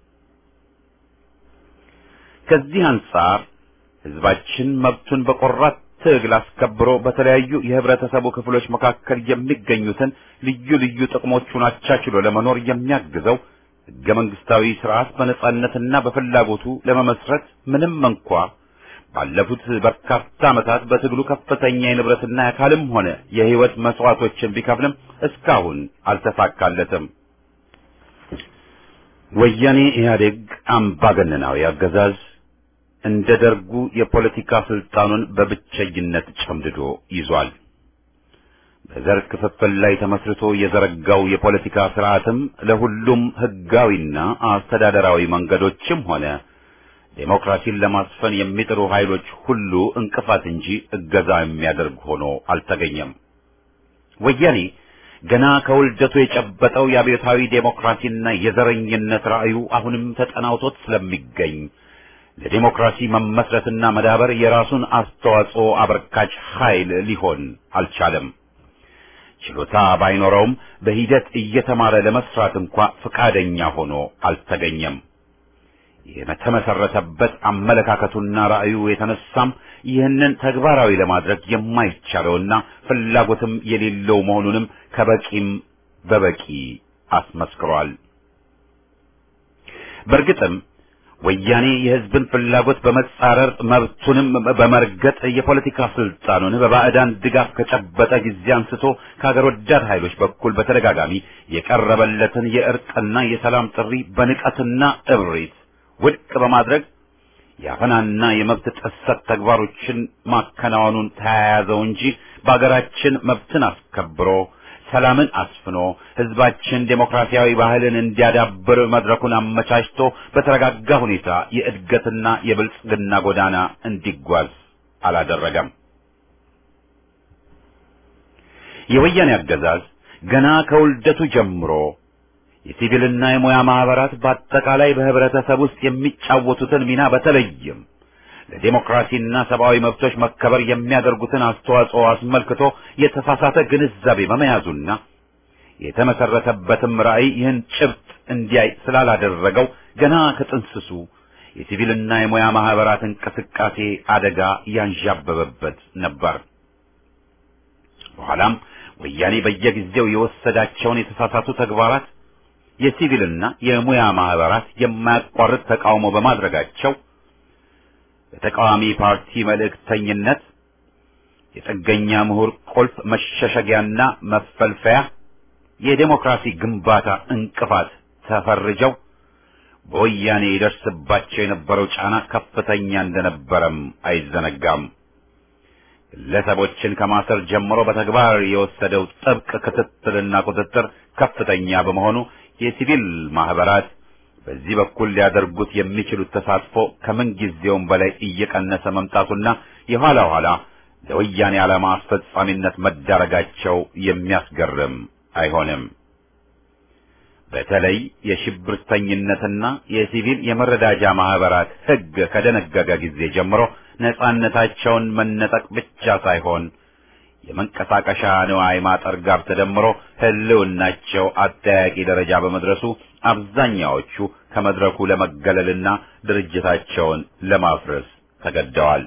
ከዚህ አንጻር ህዝባችን መብቱን በቆራት ትግል አስከብሮ በተለያዩ የህብረተሰቡ ክፍሎች መካከል የሚገኙትን ልዩ ልዩ ጥቅሞቹን አቻችሎ ለመኖር የሚያግዘው ህገ መንግስታዊ ስርዓት በነጻነትና በፍላጎቱ ለመመስረት ምንም እንኳ ባለፉት በርካታ ዓመታት በትግሉ ከፍተኛ የንብረትና የአካልም ሆነ የህይወት መስዋዕቶችን ቢከፍልም እስካሁን አልተሳካለትም። ወያኔ ኢህአዴግ አምባገነናዊ አገዛዝ እንደ ደርጉ የፖለቲካ ስልጣኑን በብቸኝነት ጨምድዶ ይዟል። በዘር ክፍፍል ላይ ተመስርቶ የዘረጋው የፖለቲካ ስርዓትም ለሁሉም ህጋዊና አስተዳደራዊ መንገዶችም ሆነ ዴሞክራሲን ለማስፈን የሚጥሩ ኃይሎች ሁሉ እንቅፋት እንጂ እገዛ የሚያደርግ ሆኖ አልተገኘም። ወያኔ ገና ከውልደቱ የጨበጠው የአብዮታዊ ዴሞክራሲና የዘረኝነት ራዕዩ አሁንም ተጠናውቶት ስለሚገኝ ለዴሞክራሲ መመስረትና መዳበር የራሱን አስተዋጽኦ አበርካች ኃይል ሊሆን አልቻለም። ችሎታ ባይኖረውም በሂደት እየተማረ ለመስራት እንኳ ፈቃደኛ ሆኖ አልተገኘም። የተመሰረተበት አመለካከቱና ራዕዩ የተነሳም ይህንን ተግባራዊ ለማድረግ የማይቻለውና ፍላጎትም የሌለው መሆኑንም ከበቂም በበቂ አስመስክሯል። በእርግጥም ወያኔ የሕዝብን ፍላጎት በመጻረር መብቱንም በመርገጥ የፖለቲካ ስልጣኑን በባዕዳን ድጋፍ ከጨበጠ ጊዜ አንስቶ ከሀገር ወዳድ ኃይሎች በኩል በተደጋጋሚ የቀረበለትን የእርቅና የሰላም ጥሪ በንቀትና እብሪት ውድቅ በማድረግ የአፈናና የመብት ጥሰት ተግባሮችን ማከናወኑን ተያያዘው እንጂ በአገራችን መብትን አስከብሮ ሰላምን አስፍኖ ህዝባችን ዴሞክራሲያዊ ባህልን እንዲያዳብር መድረኩን አመቻችቶ በተረጋጋ ሁኔታ የእድገትና የብልጽግና ጎዳና እንዲጓዝ አላደረገም። የወያኔ አገዛዝ ገና ከውልደቱ ጀምሮ የሲቪልና የሙያ ማህበራት በአጠቃላይ በህብረተሰብ ውስጥ የሚጫወቱትን ሚና በተለይም ለዴሞክራሲና ሰብአዊ መብቶች መከበር የሚያደርጉትን አስተዋጽኦ አስመልክቶ የተሳሳተ ግንዛቤ በመያዙና የተመሰረተበትም ራዕይ ይህን ጭብጥ እንዲያይ ስላላደረገው ገና ከጥንስሱ የሲቪልና የሙያ ማህበራት እንቅስቃሴ አደጋ ያንዣበበበት ነበር። በኋላም ወያኔ በየጊዜው የወሰዳቸውን የተሳሳቱ ተግባራት የሲቪልና የሙያ ማህበራት የማያቋርጥ ተቃውሞ በማድረጋቸው በተቃዋሚ ፓርቲ መልእክተኝነት የጥገኛ ምሁር ቁልፍ መሸሸጊያና መፈልፈያ የዴሞክራሲ ግንባታ እንቅፋት ተፈርጀው በወያኔ ይደርስባቸው የነበረው ጫና ከፍተኛ እንደነበረም አይዘነጋም። ግለሰቦችን ከማሰር ጀምሮ በተግባር የወሰደው ጥብቅ ክትትልና ቁጥጥር ከፍተኛ በመሆኑ የሲቪል ማህበራት በዚህ በኩል ሊያደርጉት የሚችሉት ተሳትፎ ከምን ጊዜውም በላይ እየቀነሰ መምጣቱና የኋላ ኋላ ለወያኔ ዓላማ አስፈጻሚነት መዳረጋቸው የሚያስገርም አይሆንም። በተለይ የሽብርተኝነትና የሲቪል የመረዳጃ ማህበራት ሕግ ከደነገገ ጊዜ ጀምሮ ነጻነታቸውን መነጠቅ ብቻ ሳይሆን የመንቀሳቀሻ ንዋይ ማጠር ጋር ተደምሮ ህልውናቸው አጠያቂ ደረጃ በመድረሱ አብዛኛዎቹ ከመድረኩ ለመገለልና ድርጅታቸውን ለማፍረስ ተገደዋል።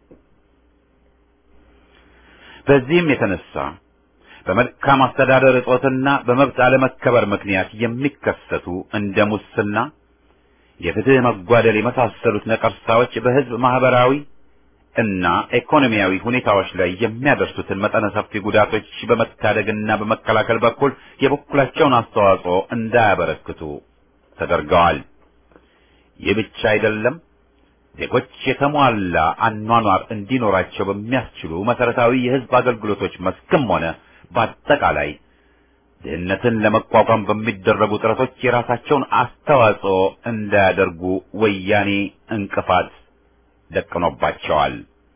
በዚህም የተነሳ በመልካም አስተዳደር እጦትና በመብት አለመከበር ምክንያት የሚከሰቱ እንደ ሙስና፣ የፍትህ መጓደል የመሳሰሉት ነቀርሳዎች በህዝብ ማህበራዊ እና ኢኮኖሚያዊ ሁኔታዎች ላይ የሚያደርሱትን መጠነ ሰፊ ጉዳቶች በመታደግና በመከላከል በኩል የበኩላቸውን አስተዋጽኦ እንዳያበረክቱ ተደርገዋል። ይህ ብቻ አይደለም። ዜጎች የተሟላ አኗኗር እንዲኖራቸው በሚያስችሉ መሰረታዊ የህዝብ አገልግሎቶች መስክም ሆነ በአጠቃላይ ድህነትን ለመቋቋም በሚደረጉ ጥረቶች የራሳቸውን አስተዋጽኦ እንዳያደርጉ ወያኔ እንቅፋት ደቅኖባቸዋል።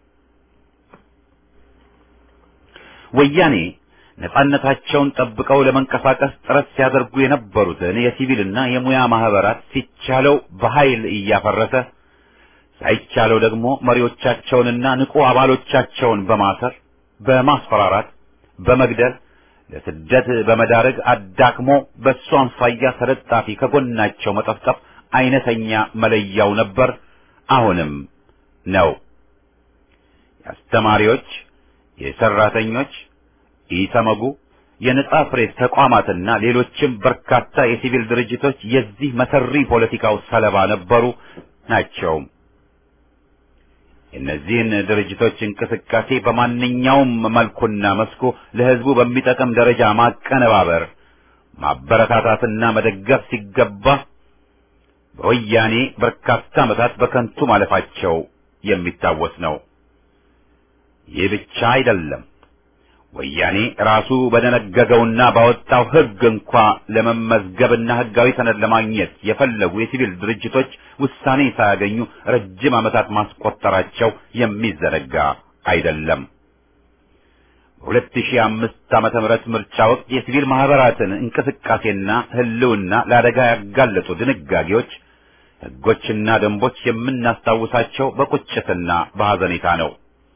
ወያኔ ነጻነታቸውን ጠብቀው ለመንቀሳቀስ ጥረት ሲያደርጉ የነበሩትን የሲቪልና የሙያ ማህበራት ሲቻለው በኃይል እያፈረሰ ሳይቻለው ደግሞ መሪዎቻቸውንና ንቁ አባሎቻቸውን በማሰር በማስፈራራት በመግደል ለስደት በመዳረግ አዳክሞ በእሱ አምሳያ ተለጣፊ ከጎናቸው መጠፍጠፍ አይነተኛ መለያው ነበር፣ አሁንም ነው። የአስተማሪዎች፣ የሰራተኞች፣ ኢሰመጉ፣ የነጻ ፕሬስ ተቋማትና ሌሎችም በርካታ የሲቪል ድርጅቶች የዚህ መሰሪ ፖለቲካው ሰለባ ነበሩ ናቸው። የእነዚህን ድርጅቶች እንቅስቃሴ በማንኛውም መልኩና መስኩ ለሕዝቡ በሚጠቅም ደረጃ ማቀነባበር፣ ማበረታታትና መደገፍ ሲገባ በወያኔ በርካታ ዓመታት በከንቱ ማለፋቸው የሚታወስ ነው። ይህ ብቻ አይደለም። ወያኔ ራሱ በደነገገውና ባወጣው ሕግ እንኳ ለመመዝገብና ሕጋዊ ሰነድ ለማግኘት የፈለጉ የሲቪል ድርጅቶች ውሳኔ ሳያገኙ ረጅም ዓመታት ማስቆጠራቸው የሚዘነጋ አይደለም። በሁለት ሺህ አምስት ዓመተ ምህረት ምርጫ ወቅት የሲቪል ማህበራትን እንቅስቃሴና ህልውና ለአደጋ ያጋለጡ ድንጋጌዎች፣ ሕጎችና ደንቦች የምናስታውሳቸው በቁጭትና በሐዘኔታ ነው።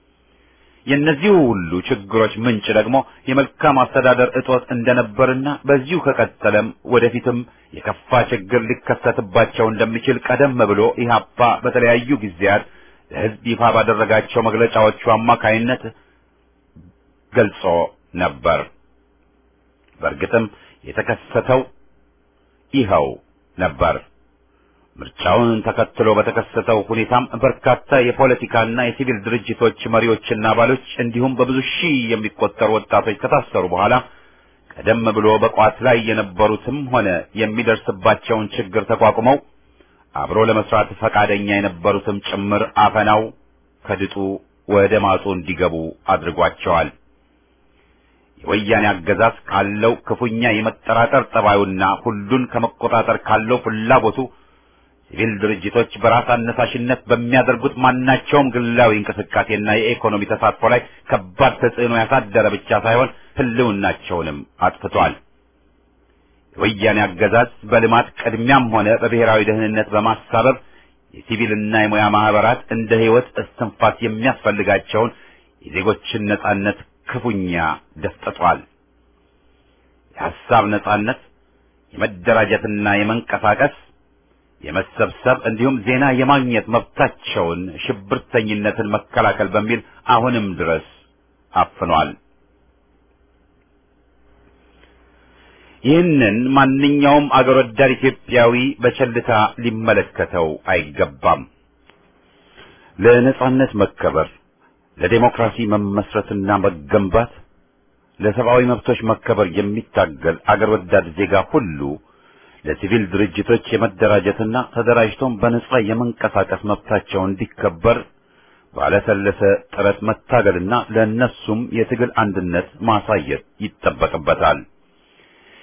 የእነዚህ ሁሉ ችግሮች ምንጭ ደግሞ የመልካም አስተዳደር እጦት እንደነበርና በዚሁ ከቀጠለም ወደፊትም የከፋ ችግር ሊከሰትባቸው እንደሚችል ቀደም ብሎ ኢህአፓ በተለያዩ ጊዜያት ለሕዝብ ይፋ ባደረጋቸው መግለጫዎቹ አማካይነት ገልጾ ነበር። በእርግጥም የተከሰተው ይኸው ነበር። ምርጫውን ተከትሎ በተከሰተው ሁኔታም በርካታ የፖለቲካና የሲቪል ድርጅቶች መሪዎችና አባሎች እንዲሁም በብዙ ሺህ የሚቆጠሩ ወጣቶች ከታሰሩ በኋላ ቀደም ብሎ በቋት ላይ የነበሩትም ሆነ የሚደርስባቸውን ችግር ተቋቁመው አብሮ ለመስራት ፈቃደኛ የነበሩትም ጭምር አፈናው ከድጡ ወደ ማጡ እንዲገቡ አድርጓቸዋል። የወያኔ አገዛዝ ካለው ክፉኛ የመጠራጠር ጠባዩና ሁሉን ከመቆጣጠር ካለው ፍላጎቱ ሲቪል ድርጅቶች በራስ አነሳሽነት በሚያደርጉት ማናቸውም ግላዊ እንቅስቃሴና የኢኮኖሚ ተሳትፎ ላይ ከባድ ተጽዕኖ ያሳደረ ብቻ ሳይሆን ሕልውናቸውንም አጥፍቷል። የወያኔ አገዛዝ በልማት ቅድሚያም ሆነ በብሔራዊ ደህንነት በማሳበብ የሲቪልና የሙያ ማህበራት እንደ ሕይወት እስትንፋስ የሚያስፈልጋቸውን የዜጎችን ነጻነት ክፉኛ ደፍጥጧል። የሐሳብ ነጻነት፣ የመደራጀትና የመንቀሳቀስ የመሰብሰብ እንዲሁም ዜና የማግኘት መብታቸውን ሽብርተኝነትን መከላከል በሚል አሁንም ድረስ አፍኗል። ይህንን ማንኛውም አገር ወዳድ ኢትዮጵያዊ በቸልታ ሊመለከተው አይገባም። ለነጻነት መከበር፣ ለዴሞክራሲ መመስረትና መገንባት፣ ለሰብአዊ መብቶች መከበር የሚታገል አገር ወዳድ ዜጋ ሁሉ ለሲቪል ድርጅቶች የመደራጀትና ተደራጅቶም በነጻ የመንቀሳቀስ መብታቸው እንዲከበር ባለሰለሰ ጥረት መታገልና ለእነሱም የትግል አንድነት ማሳየት ይጠበቅበታል።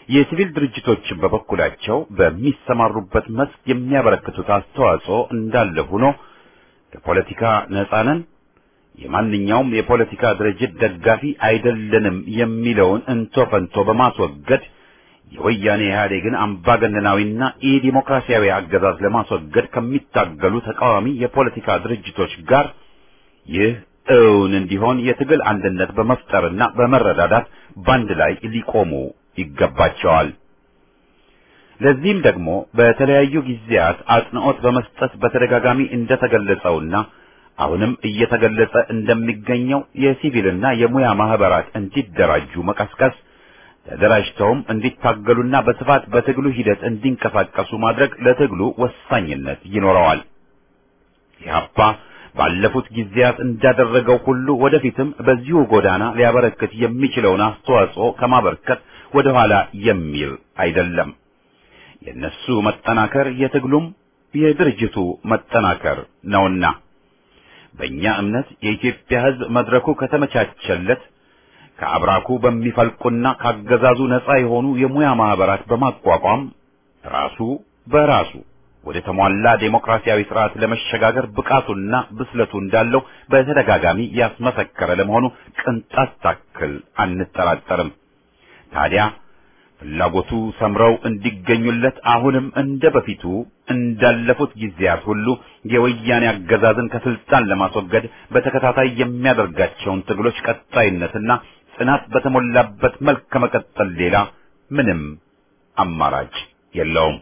የሲቪል ድርጅቶችን በበኩላቸው በሚሰማሩበት መስክ የሚያበረክቱት አስተዋጽኦ እንዳለ ሆኖ ከፖለቲካ ነጻ ነን፣ የማንኛውም የፖለቲካ ድርጅት ደጋፊ አይደለንም የሚለውን እንቶ ፈንቶ በማስወገድ የወያኔ ኢህአዴግን አምባገነናዊና ኢዲሞክራሲያዊ አገዛዝ ለማስወገድ ከሚታገሉ ተቃዋሚ የፖለቲካ ድርጅቶች ጋር ይህ እውን እንዲሆን የትግል አንድነት በመፍጠርና በመረዳዳት ባንድ ላይ ሊቆሙ ይገባቸዋል። ለዚህም ደግሞ በተለያዩ ጊዜያት አጽንዖት በመስጠት በተደጋጋሚ እንደተገለጸውና አሁንም እየተገለጸ እንደሚገኘው የሲቪልና የሙያ ማህበራት እንዲደራጁ መቀስቀስ ተደራጅተውም እንዲታገሉና በስፋት በትግሉ ሂደት እንዲንቀሳቀሱ ማድረግ ለትግሉ ወሳኝነት ይኖረዋል። ኢህአፓ ባለፉት ጊዜያት እንዳደረገው ሁሉ ወደፊትም በዚሁ ጎዳና ሊያበረክት የሚችለውን አስተዋጽኦ ከማበርከት ወደ ኋላ የሚል አይደለም። የነሱ መጠናከር የትግሉም የድርጅቱ መጠናከር ነውና በእኛ እምነት የኢትዮጵያ ሕዝብ መድረኩ ከተመቻቸለት ከአብራኩ በሚፈልቁና ካገዛዙ ነፃ የሆኑ የሙያ ማህበራት በማቋቋም ራሱ በራሱ ወደ ተሟላ ዴሞክራሲያዊ ስርዓት ለመሸጋገር ብቃቱና ብስለቱ እንዳለው በተደጋጋሚ ያስመሰከረ ለመሆኑ ቅንጣት ታክል አንጠራጠርም። ታዲያ ፍላጎቱ ሰምረው እንዲገኙለት አሁንም እንደ በፊቱ እንዳለፉት ጊዜያት ሁሉ የወያኔ አገዛዝን ከስልጣን ለማስወገድ በተከታታይ የሚያደርጋቸውን ትግሎች ቀጣይነትና ጽናት በተሞላበት መልክ ከመቀጠል ሌላ ምንም አማራጭ የለውም።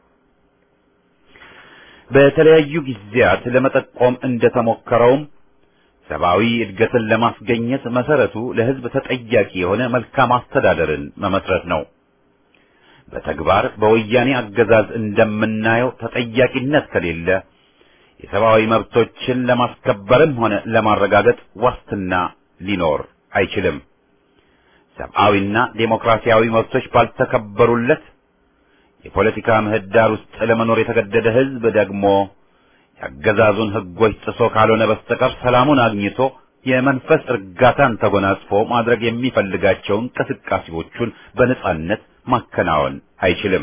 በተለያዩ ጊዜያት ለመጠቆም እንደተሞከረውም ሰብአዊ እድገትን ለማስገኘት መሰረቱ ለሕዝብ ተጠያቂ የሆነ መልካም አስተዳደርን መመስረት ነው። በተግባር በወያኔ አገዛዝ እንደምናየው ተጠያቂነት ከሌለ የሰብአዊ መብቶችን ለማስከበርም ሆነ ለማረጋገጥ ዋስትና ሊኖር አይችልም። ሰብአዊና ዴሞክራሲያዊ መብቶች ባልተከበሩለት የፖለቲካ ምህዳር ውስጥ ለመኖር የተገደደ ሕዝብ ደግሞ የአገዛዙን ሕጎች ጥሶ ካልሆነ በስተቀር ሰላሙን አግኝቶ የመንፈስ እርጋታን ተጎናጽፎ ማድረግ የሚፈልጋቸውን እንቅስቃሴዎቹን በነጻነት ማከናወን አይችልም።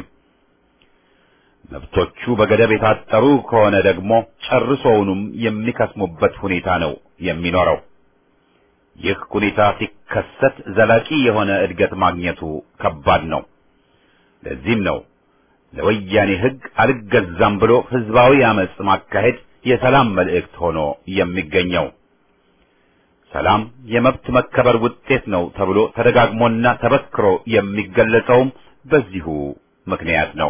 መብቶቹ በገደብ የታጠሩ ከሆነ ደግሞ ጨርሶውንም የሚከስሙበት ሁኔታ ነው የሚኖረው። ይህ ሁኔታ ሲከሰት ዘላቂ የሆነ እድገት ማግኘቱ ከባድ ነው። ለዚህም ነው ለወያኔ ሕግ አልገዛም ብሎ ህዝባዊ አመጽ ማካሄድ የሰላም መልእክት ሆኖ የሚገኘው። ሰላም የመብት መከበር ውጤት ነው ተብሎ ተደጋግሞና ተበክሮ የሚገለጸውም በዚሁ ምክንያት ነው።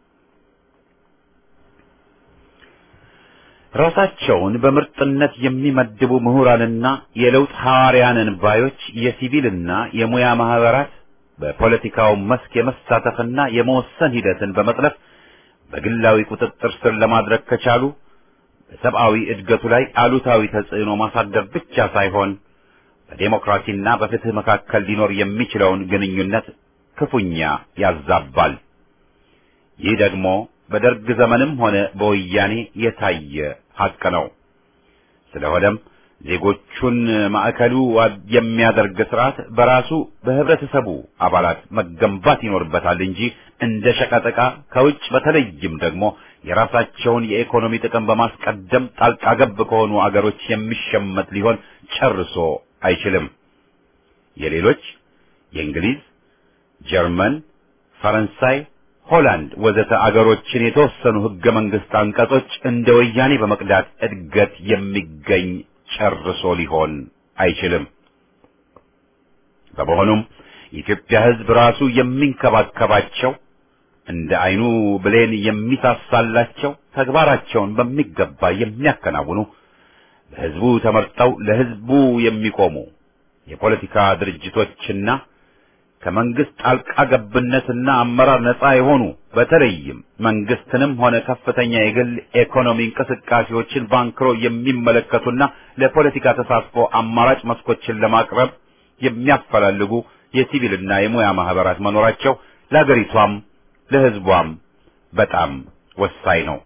ራሳቸውን በምርጥነት የሚመድቡ ምሁራንና የለውጥ ሐዋርያንን ባዮች የሲቪልና የሙያ ማህበራት በፖለቲካው መስክ የመሳተፍና የመወሰን ሂደትን በመጥለፍ በግላዊ ቁጥጥር ስር ለማድረግ ከቻሉ በሰብአዊ እድገቱ ላይ አሉታዊ ተጽዕኖ ማሳደር ብቻ ሳይሆን በዴሞክራሲና በፍትህ መካከል ሊኖር የሚችለውን ግንኙነት ክፉኛ ያዛባል። ይህ ደግሞ በደርግ ዘመንም ሆነ በወያኔ የታየ ሐቅ ነው። ስለሆነም ዜጎቹን ማዕከሉ የሚያደርግ ስርዓት በራሱ በህብረተሰቡ አባላት መገንባት ይኖርበታል እንጂ እንደ ሸቀጠቃ ከውጭ በተለይም ደግሞ የራሳቸውን የኢኮኖሚ ጥቅም በማስቀደም ጣልቃ ገብ ከሆኑ አገሮች የሚሸመት ሊሆን ጨርሶ አይችልም። የሌሎች የእንግሊዝ፣ ጀርመን፣ ፈረንሳይ፣ ሆላንድ ወዘተ አገሮችን የተወሰኑ ህገ መንግስት አንቀጾች እንደ ወያኔ በመቅዳት እድገት የሚገኝ ጨርሶ ሊሆን አይችልም። በመሆኑም የኢትዮጵያ ህዝብ ራሱ የሚንከባከባቸው እንደ አይኑ ብሌን የሚሳሳላቸው ተግባራቸውን በሚገባ የሚያከናውኑ በህዝቡ ተመርጠው ለህዝቡ የሚቆሙ የፖለቲካ ድርጅቶችና ከመንግስት ጣልቃ ገብነትና አመራር ነፃ የሆኑ በተለይም መንግስትንም ሆነ ከፍተኛ የግል ኢኮኖሚ እንቅስቃሴዎችን ባንክሮ የሚመለከቱና ለፖለቲካ ተሳትፎ አማራጭ መስኮችን ለማቅረብ የሚያፈላልጉ የሲቪልና የሙያ ማህበራት መኖራቸው ለአገሪቷም ለህዝቧም በጣም ወሳኝ ነው።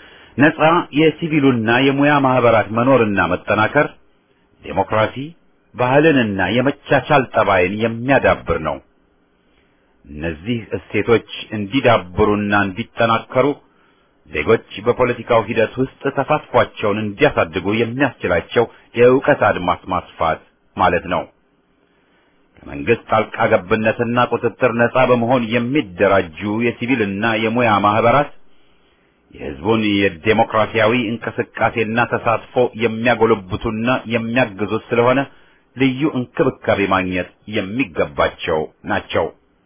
ነፃ የሲቪሉና የሙያ ማህበራት መኖርና መጠናከር ዴሞክራሲ ባህልንና የመቻቻል ጠባይን የሚያዳብር ነው። እነዚህ እሴቶች እንዲዳብሩና እንዲጠናከሩ ዜጎች በፖለቲካው ሂደት ውስጥ ተሳትፏቸውን እንዲያሳድጉ የሚያስችላቸው የእውቀት አድማስ ማስፋት ማለት ነው። ከመንግስት ጣልቃ ገብነትና ቁጥጥር ነጻ በመሆን የሚደራጁ የሲቪልና የሙያ ማህበራት የህዝቡን የዴሞክራሲያዊ እንቅስቃሴና ተሳትፎ የሚያጎለብቱና የሚያግዙት ስለሆነ ልዩ እንክብካቤ ማግኘት የሚገባቸው ናቸው።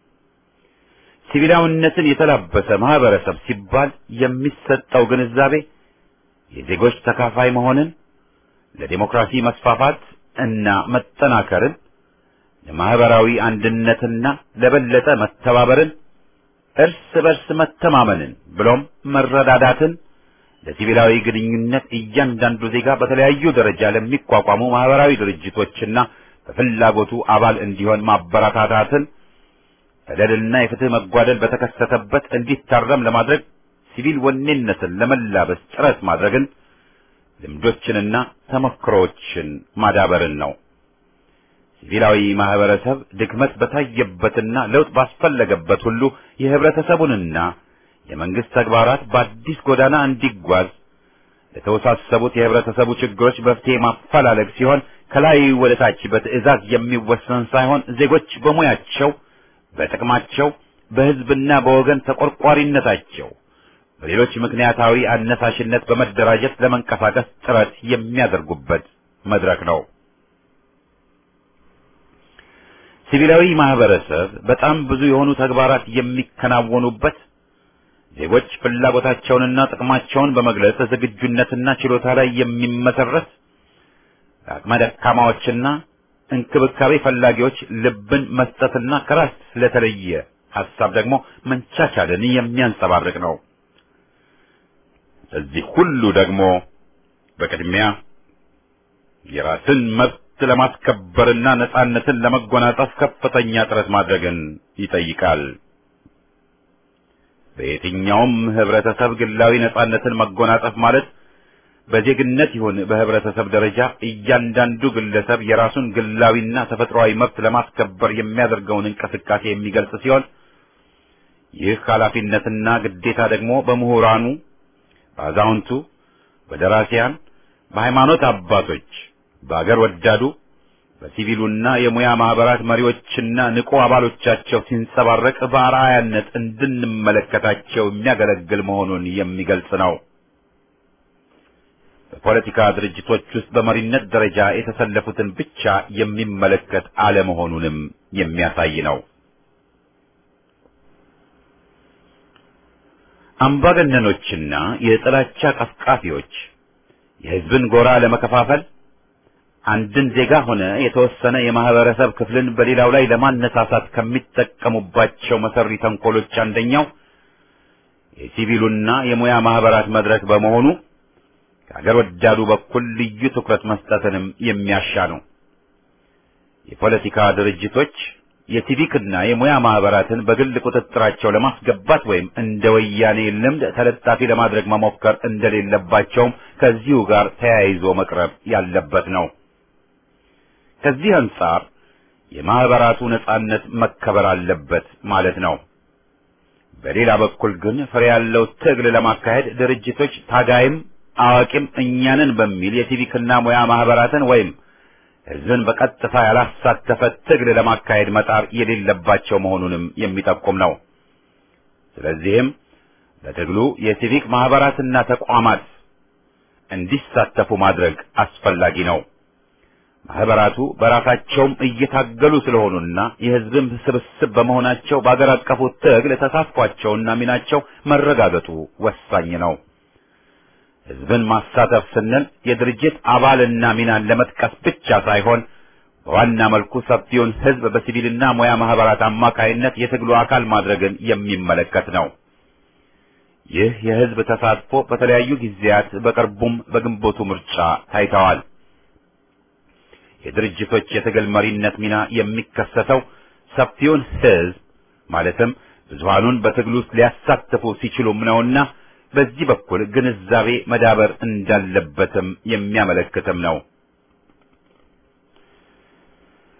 ሲቪላዊነትን የተላበሰ ማህበረሰብ ሲባል የሚሰጠው ግንዛቤ የዜጎች ተካፋይ መሆንን፣ ለዴሞክራሲ መስፋፋት እና መጠናከርን፣ ለማህበራዊ አንድነትና ለበለጠ መተባበርን፣ እርስ በርስ መተማመንን ብሎም መረዳዳትን ለሲቪላዊ ግንኙነት እያንዳንዱ ዜጋ በተለያዩ ደረጃ ለሚቋቋሙ ማህበራዊ ድርጅቶችና በፍላጎቱ አባል እንዲሆን ማበረታታትን በደልና የፍትህ መጓደል በተከሰተበት እንዲታረም ለማድረግ ሲቪል ወኔነትን ለመላበስ ጥረት ማድረግን ልምዶችንና ተሞክሮዎችን ማዳበርን ነው። ሲቪላዊ ማህበረሰብ ድክመት በታየበትና ለውጥ ባስፈለገበት ሁሉ የህብረተሰቡንና የመንግስት ተግባራት በአዲስ ጎዳና እንዲጓዝ ለተወሳሰቡት የህብረተሰቡ ችግሮች መፍትሄ ማፈላለግ ሲሆን ከላይ ወደ ታች በትዕዛዝ የሚወሰን ሳይሆን ዜጎች በሙያቸው በጥቅማቸው በህዝብና በወገን ተቆርቋሪነታቸው በሌሎች ምክንያታዊ አነሳሽነት በመደራጀት ለመንቀሳቀስ ጥረት የሚያደርጉበት መድረክ ነው። ሲቪላዊ ማህበረሰብ በጣም ብዙ የሆኑ ተግባራት የሚከናወኑበት ዜጎች ፍላጎታቸውንና ጥቅማቸውን በመግለጽ ዝግጁነትና ችሎታ ላይ የሚመሰረት ለአቅመ ደካማዎችና እንክብካቤ ፈላጊዎች ልብን መስጠትና ከራስ ስለተለየ ሐሳብ ደግሞ መንቻቻልን የሚያንጸባርቅ ነው። እዚህ ሁሉ ደግሞ በቅድሚያ የራስን መብት ለማስከበርና ነጻነትን ለመጎናጸፍ ከፍተኛ ጥረት ማድረግን ይጠይቃል። በየትኛውም ህብረተሰብ ግላዊ ነጻነትን መጎናጸፍ ማለት በዜግነት ይሁን በህብረተሰብ ደረጃ እያንዳንዱ ግለሰብ የራሱን ግላዊና ተፈጥሯዊ መብት ለማስከበር የሚያደርገውን እንቅስቃሴ የሚገልጽ ሲሆን ይህ ኃላፊነትና ግዴታ ደግሞ በምሁራኑ፣ በአዛውንቱ፣ በደራሲያን፣ በሃይማኖት አባቶች፣ በአገር ወዳዱ፣ በሲቪሉና የሙያ ማህበራት መሪዎችና ንቁ አባሎቻቸው ሲንጸባረቅ በአርአያነት እንድንመለከታቸው የሚያገለግል መሆኑን የሚገልጽ ነው። በፖለቲካ ድርጅቶች ውስጥ በመሪነት ደረጃ የተሰለፉትን ብቻ የሚመለከት አለመሆኑንም የሚያሳይ ነው። አምባገነኖችና የጥላቻ ቀስቃፊዎች የህዝብን ጎራ ለመከፋፈል አንድን ዜጋ ሆነ የተወሰነ የማህበረሰብ ክፍልን በሌላው ላይ ለማነሳሳት ከሚጠቀሙባቸው መሰሪ ተንኮሎች አንደኛው የሲቪሉና የሙያ ማህበራት መድረክ በመሆኑ ከአገር ወዳዱ በኩል ልዩ ትኩረት መስጠትንም የሚያሻ ነው። የፖለቲካ ድርጅቶች የሲቪክና የሙያ ማህበራትን በግል ቁጥጥራቸው ለማስገባት ወይም እንደ ወያኔ ልምድ ተለጣፊ ለማድረግ መሞከር እንደሌለባቸውም ከዚሁ ጋር ተያይዞ መቅረብ ያለበት ነው። ከዚህ አንጻር የማህበራቱ ነጻነት መከበር አለበት ማለት ነው። በሌላ በኩል ግን ፍሬ ያለው ትግል ለማካሄድ ድርጅቶች ታጋይም አዋቂም እኛንን በሚል የሲቪክና ሙያ ማህበራትን ወይም ህዝብን በቀጥታ ያላሳተፈ ትግል ለማካሄድ መጣር የሌለባቸው መሆኑንም የሚጠቁም ነው። ስለዚህም በትግሉ የሲቪክ ማህበራትና ተቋማት እንዲሳተፉ ማድረግ አስፈላጊ ነው። ማህበራቱ በራሳቸውም እየታገሉ ስለሆኑና የህዝብም ስብስብ በመሆናቸው በአገር አቀፉ ትግል ተሳትፏቸውና ሚናቸው መረጋገጡ ወሳኝ ነው። ህዝብን ማሳተፍ ስንል የድርጅት አባልና ሚናን ለመጥቀስ ብቻ ሳይሆን በዋና መልኩ ሰፊውን ህዝብ በሲቪልና ሙያ ማህበራት አማካይነት የትግሉ አካል ማድረግን የሚመለከት ነው። ይህ የህዝብ ተሳትፎ በተለያዩ ጊዜያት በቅርቡም በግንቦቱ ምርጫ ታይተዋል። የድርጅቶች የትግል መሪነት ሚና የሚከሰተው ሰፊውን ህዝብ ማለትም ብዙሃኑን በትግሉ ውስጥ ሊያሳትፉ ሲችሉም ነውና በዚህ በኩል ግንዛቤ መዳበር እንዳለበትም የሚያመለክትም ነው።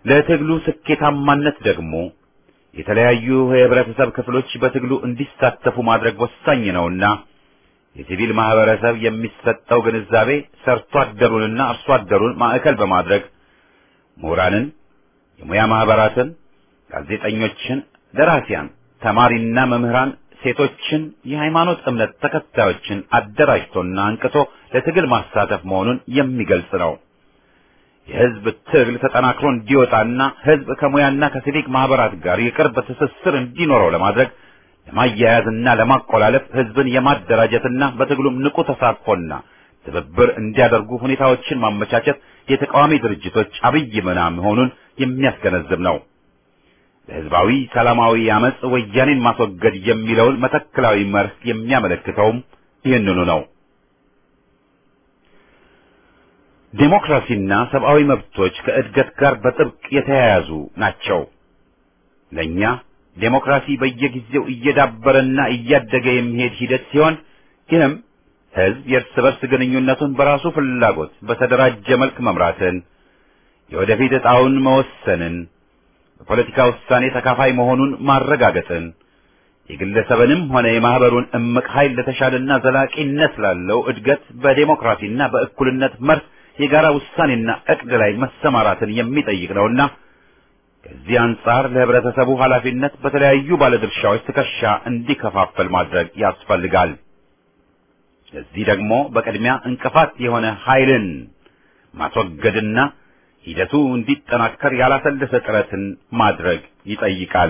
ለትግሉ ስኬታማነት ደግሞ የተለያዩ የህብረተሰብ ክፍሎች በትግሉ እንዲሳተፉ ማድረግ ወሳኝ ነውና የሲቪል ማህበረሰብ የሚሰጠው ግንዛቤ ሰርቶ አደሩንና አርሶ አደሩን ማዕከል በማድረግ ምሁራንን፣ የሙያ ማህበራትን፣ ጋዜጠኞችን፣ ደራሲያን፣ ተማሪና መምህራን፣ ሴቶችን፣ የሃይማኖት እምነት ተከታዮችን አደራጅቶና አንቅቶ ለትግል ማሳተፍ መሆኑን የሚገልጽ ነው። የህዝብ ትግል ተጠናክሮ እንዲወጣና ህዝብ ከሙያና ከሲቪክ ማህበራት ጋር የቅርብ ትስስር እንዲኖረው ለማድረግ ለማያያዝና ለማቆላለፍ ህዝብን የማደራጀትና በትግሉም ንቁ ተሳትፎና ትብብር እንዲያደርጉ ሁኔታዎችን ማመቻቸት የተቃዋሚ ድርጅቶች አብይ ሚና መሆኑን የሚያስገነዝብ ነው። ለህዝባዊ ሰላማዊ አመጽ ወያኔን ማስወገድ የሚለውን መተክላዊ መርህ የሚያመለክተውም ይህንኑ ነው። ዴሞክራሲና ሰብአዊ መብቶች ከእድገት ጋር በጥብቅ የተያያዙ ናቸው። ለእኛ ዴሞክራሲ በየጊዜው እየዳበረና እያደገ የሚሄድ ሂደት ሲሆን ይህም ህዝብ የእርስ በርስ ግንኙነቱን በራሱ ፍላጎት በተደራጀ መልክ መምራትን፣ የወደፊት ዕጣውን መወሰንን፣ በፖለቲካ ውሳኔ ተካፋይ መሆኑን ማረጋገጥን፣ የግለሰብንም ሆነ የማህበሩን እምቅ ኃይል ለተሻለና ዘላቂነት ላለው እድገት በዴሞክራሲና በእኩልነት መርህ የጋራ ውሳኔና እቅድ ላይ መሰማራትን የሚጠይቅ ነውና ከዚህ አንጻር ለህብረተሰቡ ኃላፊነት በተለያዩ ባለድርሻዎች ትከሻ እንዲከፋፈል ማድረግ ያስፈልጋል። ለዚህ ደግሞ በቅድሚያ እንቅፋት የሆነ ኃይልን ማስወገድና ሂደቱ እንዲጠናከር ያላሰለሰ ጥረትን ማድረግ ይጠይቃል።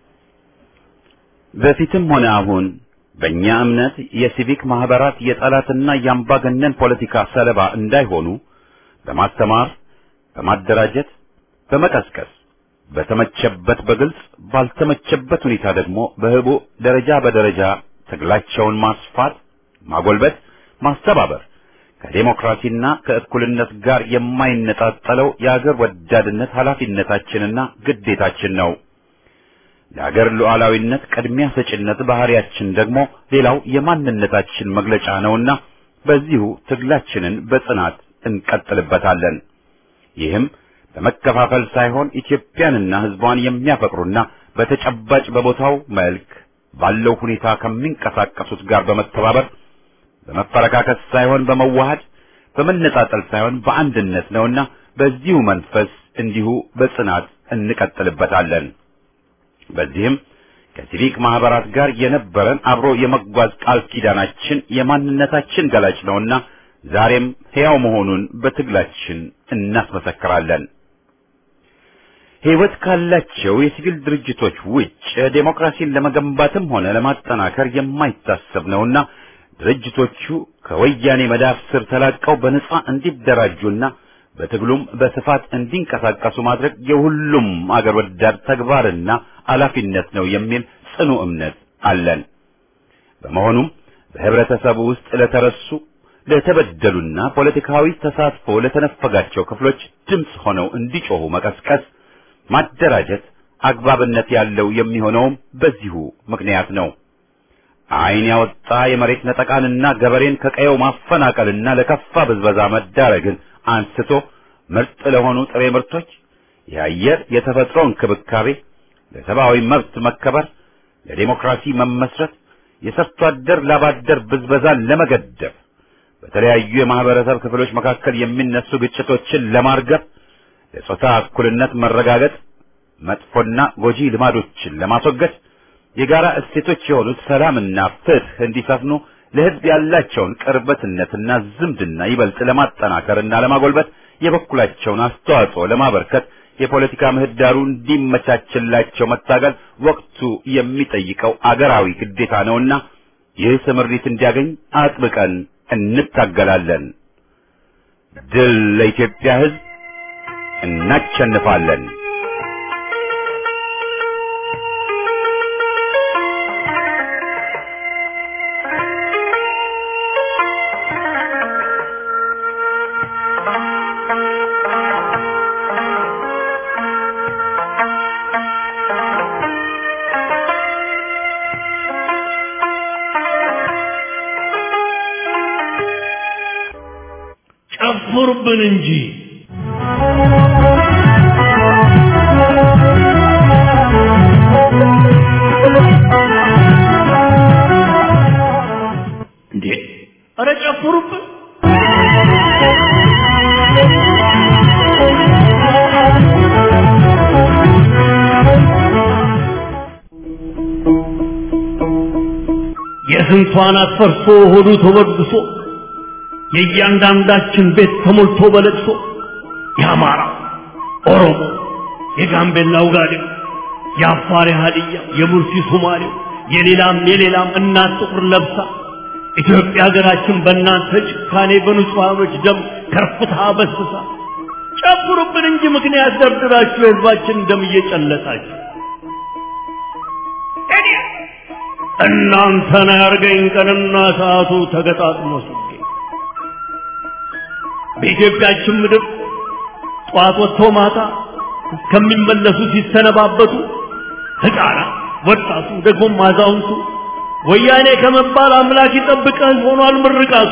በፊትም ሆነ አሁን በእኛ እምነት የሲቪክ ማህበራት የጠላትና የአምባገነን ፖለቲካ ሰለባ እንዳይሆኑ በማስተማር፣ በማደራጀት፣ በመቀስቀስ በተመቸበት በግልጽ ባልተመቸበት ሁኔታ ደግሞ በህቡ ደረጃ በደረጃ ትግላቸውን ማስፋት፣ ማጎልበት፣ ማስተባበር ከዴሞክራሲና ከእኩልነት ጋር የማይነጣጠለው የአገር ወዳድነት ኃላፊነታችንና ግዴታችን ነው። ለአገር ሉዓላዊነት ቅድሚያ ሰጭነት ባህሪያችን ደግሞ ሌላው የማንነታችን መግለጫ ነውና በዚሁ ትግላችንን በጽናት እንቀጥልበታለን። ይህም በመከፋፈል ሳይሆን ኢትዮጵያንና ሕዝቧን የሚያፈቅሩና በተጨባጭ በቦታው መልክ ባለው ሁኔታ ከሚንቀሳቀሱት ጋር በመተባበር በመፈረካከስ ሳይሆን በመዋሃድ በመነጣጠል ሳይሆን በአንድነት ነውና በዚሁ መንፈስ እንዲሁ በጽናት እንቀጥልበታለን። በዚህም ከሲቪክ ማህበራት ጋር የነበረን አብሮ የመጓዝ ቃል ኪዳናችን የማንነታችን ገላጭ ነውና ዛሬም ሕያው መሆኑን በትግላችን እናስመሰክራለን። ሕይወት ካላቸው የሲቪል ድርጅቶች ውጭ ዴሞክራሲን ለመገንባትም ሆነ ለማጠናከር የማይታሰብ ነውና ድርጅቶቹ ከወያኔ መዳፍ ስር ተላቀው በነጻ እንዲደራጁና በትግሉም በስፋት እንዲንቀሳቀሱ ማድረግ የሁሉም አገር ወዳድ ተግባርና ኃላፊነት ነው የሚል ጽኑ እምነት አለን። በመሆኑም በህብረተሰቡ ውስጥ ለተረሱ ለተበደሉና ፖለቲካዊ ተሳትፎ ለተነፈጋቸው ክፍሎች ድምፅ ሆነው እንዲጮሁ መቀስቀስ፣ ማደራጀት አግባብነት ያለው የሚሆነውም በዚሁ ምክንያት ነው። ዓይን ያወጣ የመሬት ነጠቃንና ገበሬን ከቀየው ማፈናቀልና ለከፋ ብዝበዛ መዳረግን አንስቶ ምርጥ ለሆኑ ጥሬ ምርቶች፣ የአየር የተፈጥሮ እንክብካቤ፣ ለሰብአዊ መብት መከበር፣ ለዴሞክራሲ መመስረት፣ የሰርቶ አደር ላባደር ብዝበዛን ለመገደብ፣ በተለያዩ የማህበረሰብ ክፍሎች መካከል የሚነሱ ግጭቶችን ለማርገብ፣ ለጾታ እኩልነት መረጋገጥ፣ መጥፎና ጎጂ ልማዶችን ለማስወገድ የጋራ እሴቶች የሆኑት ሰላምና ፍትህ እንዲሰፍኑ ለህዝብ ያላቸውን ቅርበትነትና ዝምድና ይበልጥ ለማጠናከርና ለማጎልበት የበኩላቸውን አስተዋጽኦ ለማበርከት የፖለቲካ ምህዳሩ እንዲመቻችላቸው መታገል ወቅቱ የሚጠይቀው አገራዊ ግዴታ ነውና ይህ ስምሪት እንዲያገኝ አጥብቀን እንታገላለን። ድል ለኢትዮጵያ ህዝብ! እናሸንፋለን! ጨፍሩብን እንጂ ጨፍሩብን የስንቷን አትፈርሶ ሆዱ ተበድሶ የእያንዳንዳችን ቤት ተሞልቶ በለቅሶ የአማራ ኦሮሞ የጋምቤላ ውጋዴው የአፋር ሀዲያ የሙርሲ ሶማሌው የሌላም የሌላም እናት ጥቁር ለብሳ ኢትዮጵያ ሀገራችን በእናንተ ጭካኔ በንጹሐኖች ደም ከርፍታ በስሳ ጨፍሩብን እንጂ ምክንያት ደርድራችሁ የህዝባችን ደም እየጨለጣችሁ እናንተን ያርገኝ ቀንና ሰዓቱ ተገጣጥሞ ሲገኝ በኢትዮጵያችን ምድር ጠዋት ወጥቶ ማታ እስከሚመለሱ ሲሰነባበቱ ህፃናት፣ ወጣቱ፣ ደግሞም አዛውንቱ ወያኔ ከመባል አምላክ ይጠብቀን ሆኗል ምርቃቱ።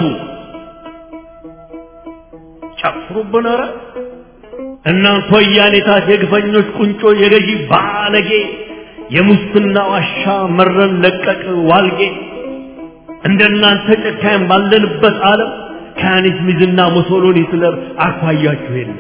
ጨፍሩብን ኧረ እናንተ ወያኔታት የግፈኞች ቁንጮ የገዢ ባለጌ የሙስና ዋሻ መረን ለቀቅ ዋልጌ እንደናንተ ጨካኝ ባለንበት ዓለም ከያኔት ሚዝና ሙሶሎኒ ሂትለር አኳያችሁ የለም።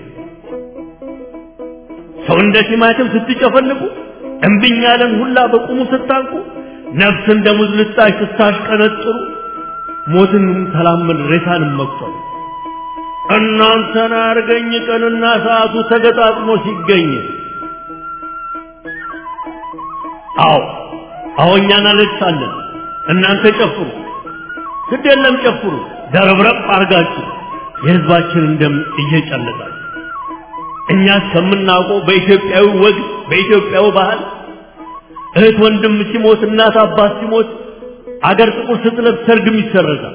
ሰው እንደ ቲማቲም ስትጨፈልቁ እምቢኝ ያለን ሁላ በቁሙ ስታንቁ ነፍስ እንደ ሙዝ ልጣሽ ስታሽቀነጥሩ ሞትን ተላመን ሬሳንም መቁጠሩ እናንተን አርገኝ ቀንና ሰዓቱ ተገጣጥሞ ሲገኝ አዎ አዎ እኛ እናለቅሳለን እናንተ ጨፍሩ ግድ የለም ጨፍሩ ደረብረብ አርጋችሁ የህዝባችንን ደም እየጨለጣችሁ እኛ እስከምናውቀው በኢትዮጵያዊ ወግ በኢትዮጵያዊ ባህል እህት ወንድም ሲሞት እናት አባት ሲሞት አገር ጥቁር ስትለብስ ሰርግም ይሰረዛል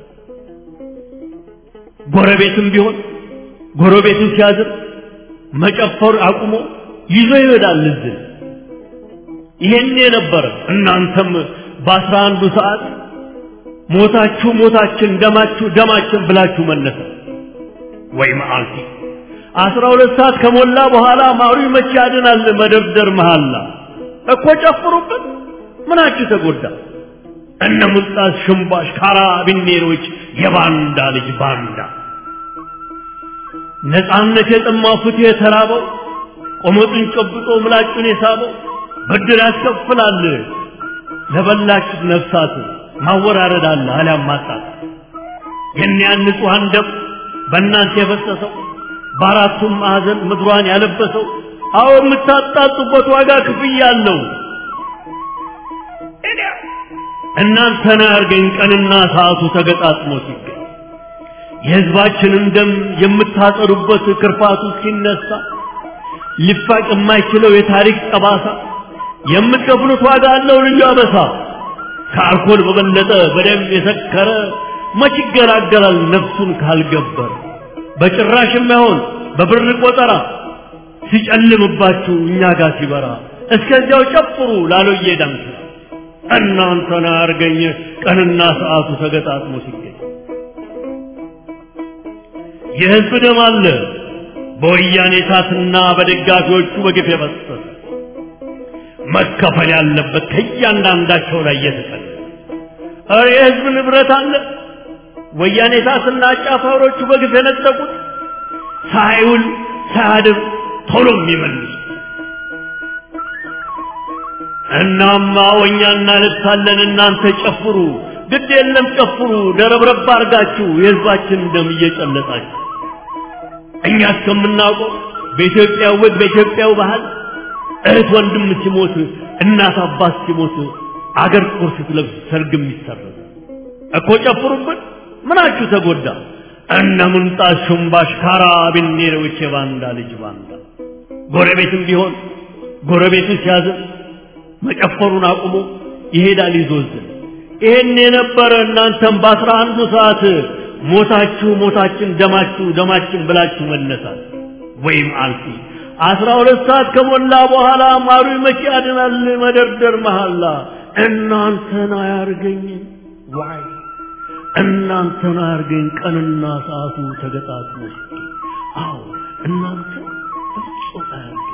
ጎረቤትም ቢሆን ጎረቤቱን ሲያዝር መጨፈር አቁሞ ይዞ ይሄዳል ልዝን ይሄን የነበረ እናንተም በአስራ አንዱ ሰዓት ሞታችሁ ሞታችን ደማችሁ ደማችን ብላችሁ መለሰ ወይ መዓልቲ አስራ ሁለት ሰዓት ከሞላ በኋላ ማሩ መቼ ያድናል መደርደር መሃላ እኮ ጨፍሩበት ምናችሁ ተጎዳ እነ ሙልጣስ ሽምባሽ ካራቢኔሮች የባንዳ ልጅ ባንዳ ነፃነት የጠማው ፍትህ የተራበው ቆመጡን ጨብጦ ምላጩን የሳበው ብድር ያስከፍላል ለበላችሁት ነፍሳት ማወራረድ አለ አሊያም ማጣት የእኒያን ንጹሐን ደም በእናንተ የፈሰሰው በአራቱም ማዕዘን ምድሯን ያለበሰው አዎ የምታጣጡበት ዋጋ ክፍያ አለው እናንተን አያርገኝ ቀንና ሰዓቱ ተገጣጥሞ ሲገኝ የህዝባችንን ደም የምታጠሩበት ክርፋቱ ሲነሳ ሊፋቅ የማይችለው የታሪክ ጠባሳ የምትከፍሉት ዋጋ አለው ልዩ አበሳ ከአልኮል በበለጠ በደም የሰከረ መች ይገላገላል ነፍሱን ካልገበር በጭራሽ የማይሆን በብር ቆጠራ ሲጨልምባችሁ እኛ ጋር ሲበራ እስከዚያው ጨፍሩ ላሎዬ ዳንስ እናንተን አያርገኝ ቀንና ሰዓቱ ተገጣጥሞ ሲገኝ የህዝብ ደም አለ በወያኔ ታትና በደጋፊዎቹ በግፍ የፈሰሰ መከፈል ያለበት ከእያንዳንዳቸው ላይ እየተቀለ ኧረ የህዝብ ንብረት አለ ወያኔ ታትና አጫፋሪዎቹ በግፍ የነጠቁት ሳይውል ሳያድር ቶሎ የሚመልሱ እናማ ወኛ እናለቅሳለን እናንተ ጨፍሩ ግድ የለም ጨፍሩ ደረብረብ አርጋችሁ የህዝባችን ደም እየጨለጣችሁ እኛ እስከምናውቀው በኢትዮጵያ ወግ በኢትዮጵያው ባህል እህት ወንድም ሲሞት እናት አባት ሲሞት አገር ጥቁር ስትለብስ ሰርግም ይሰረዝ እኮ ጨፍሩብን ምናችሁ ተጎዳ እነ ምንጣት ሹምባሽ ካራቢኔሮች የባንዳ ልጅ ባንዳ ጎረቤትም ቢሆን ጎረቤቱ ሲያዝን መጨፈሩን አቁሞ ይሄዳል ይዞዝን ይሄን የነበረ እናንተም በአስራ አንዱ ሰዓት ሞታችሁ ሞታችን ደማችሁ ደማችን ብላችሁ መነሳት ወይም አልፊ አስራ ሁለት ሰዓት ከሞላ በኋላ ማሩ መቼ ያድናል መደርደር መሐላ እናንተን አያርገኝ ዋይ እናንተን አያርገኝ ቀንና ሰዓቱ ተገጣጥሞ አዎ እናንተ በፍጹም አያርገኝ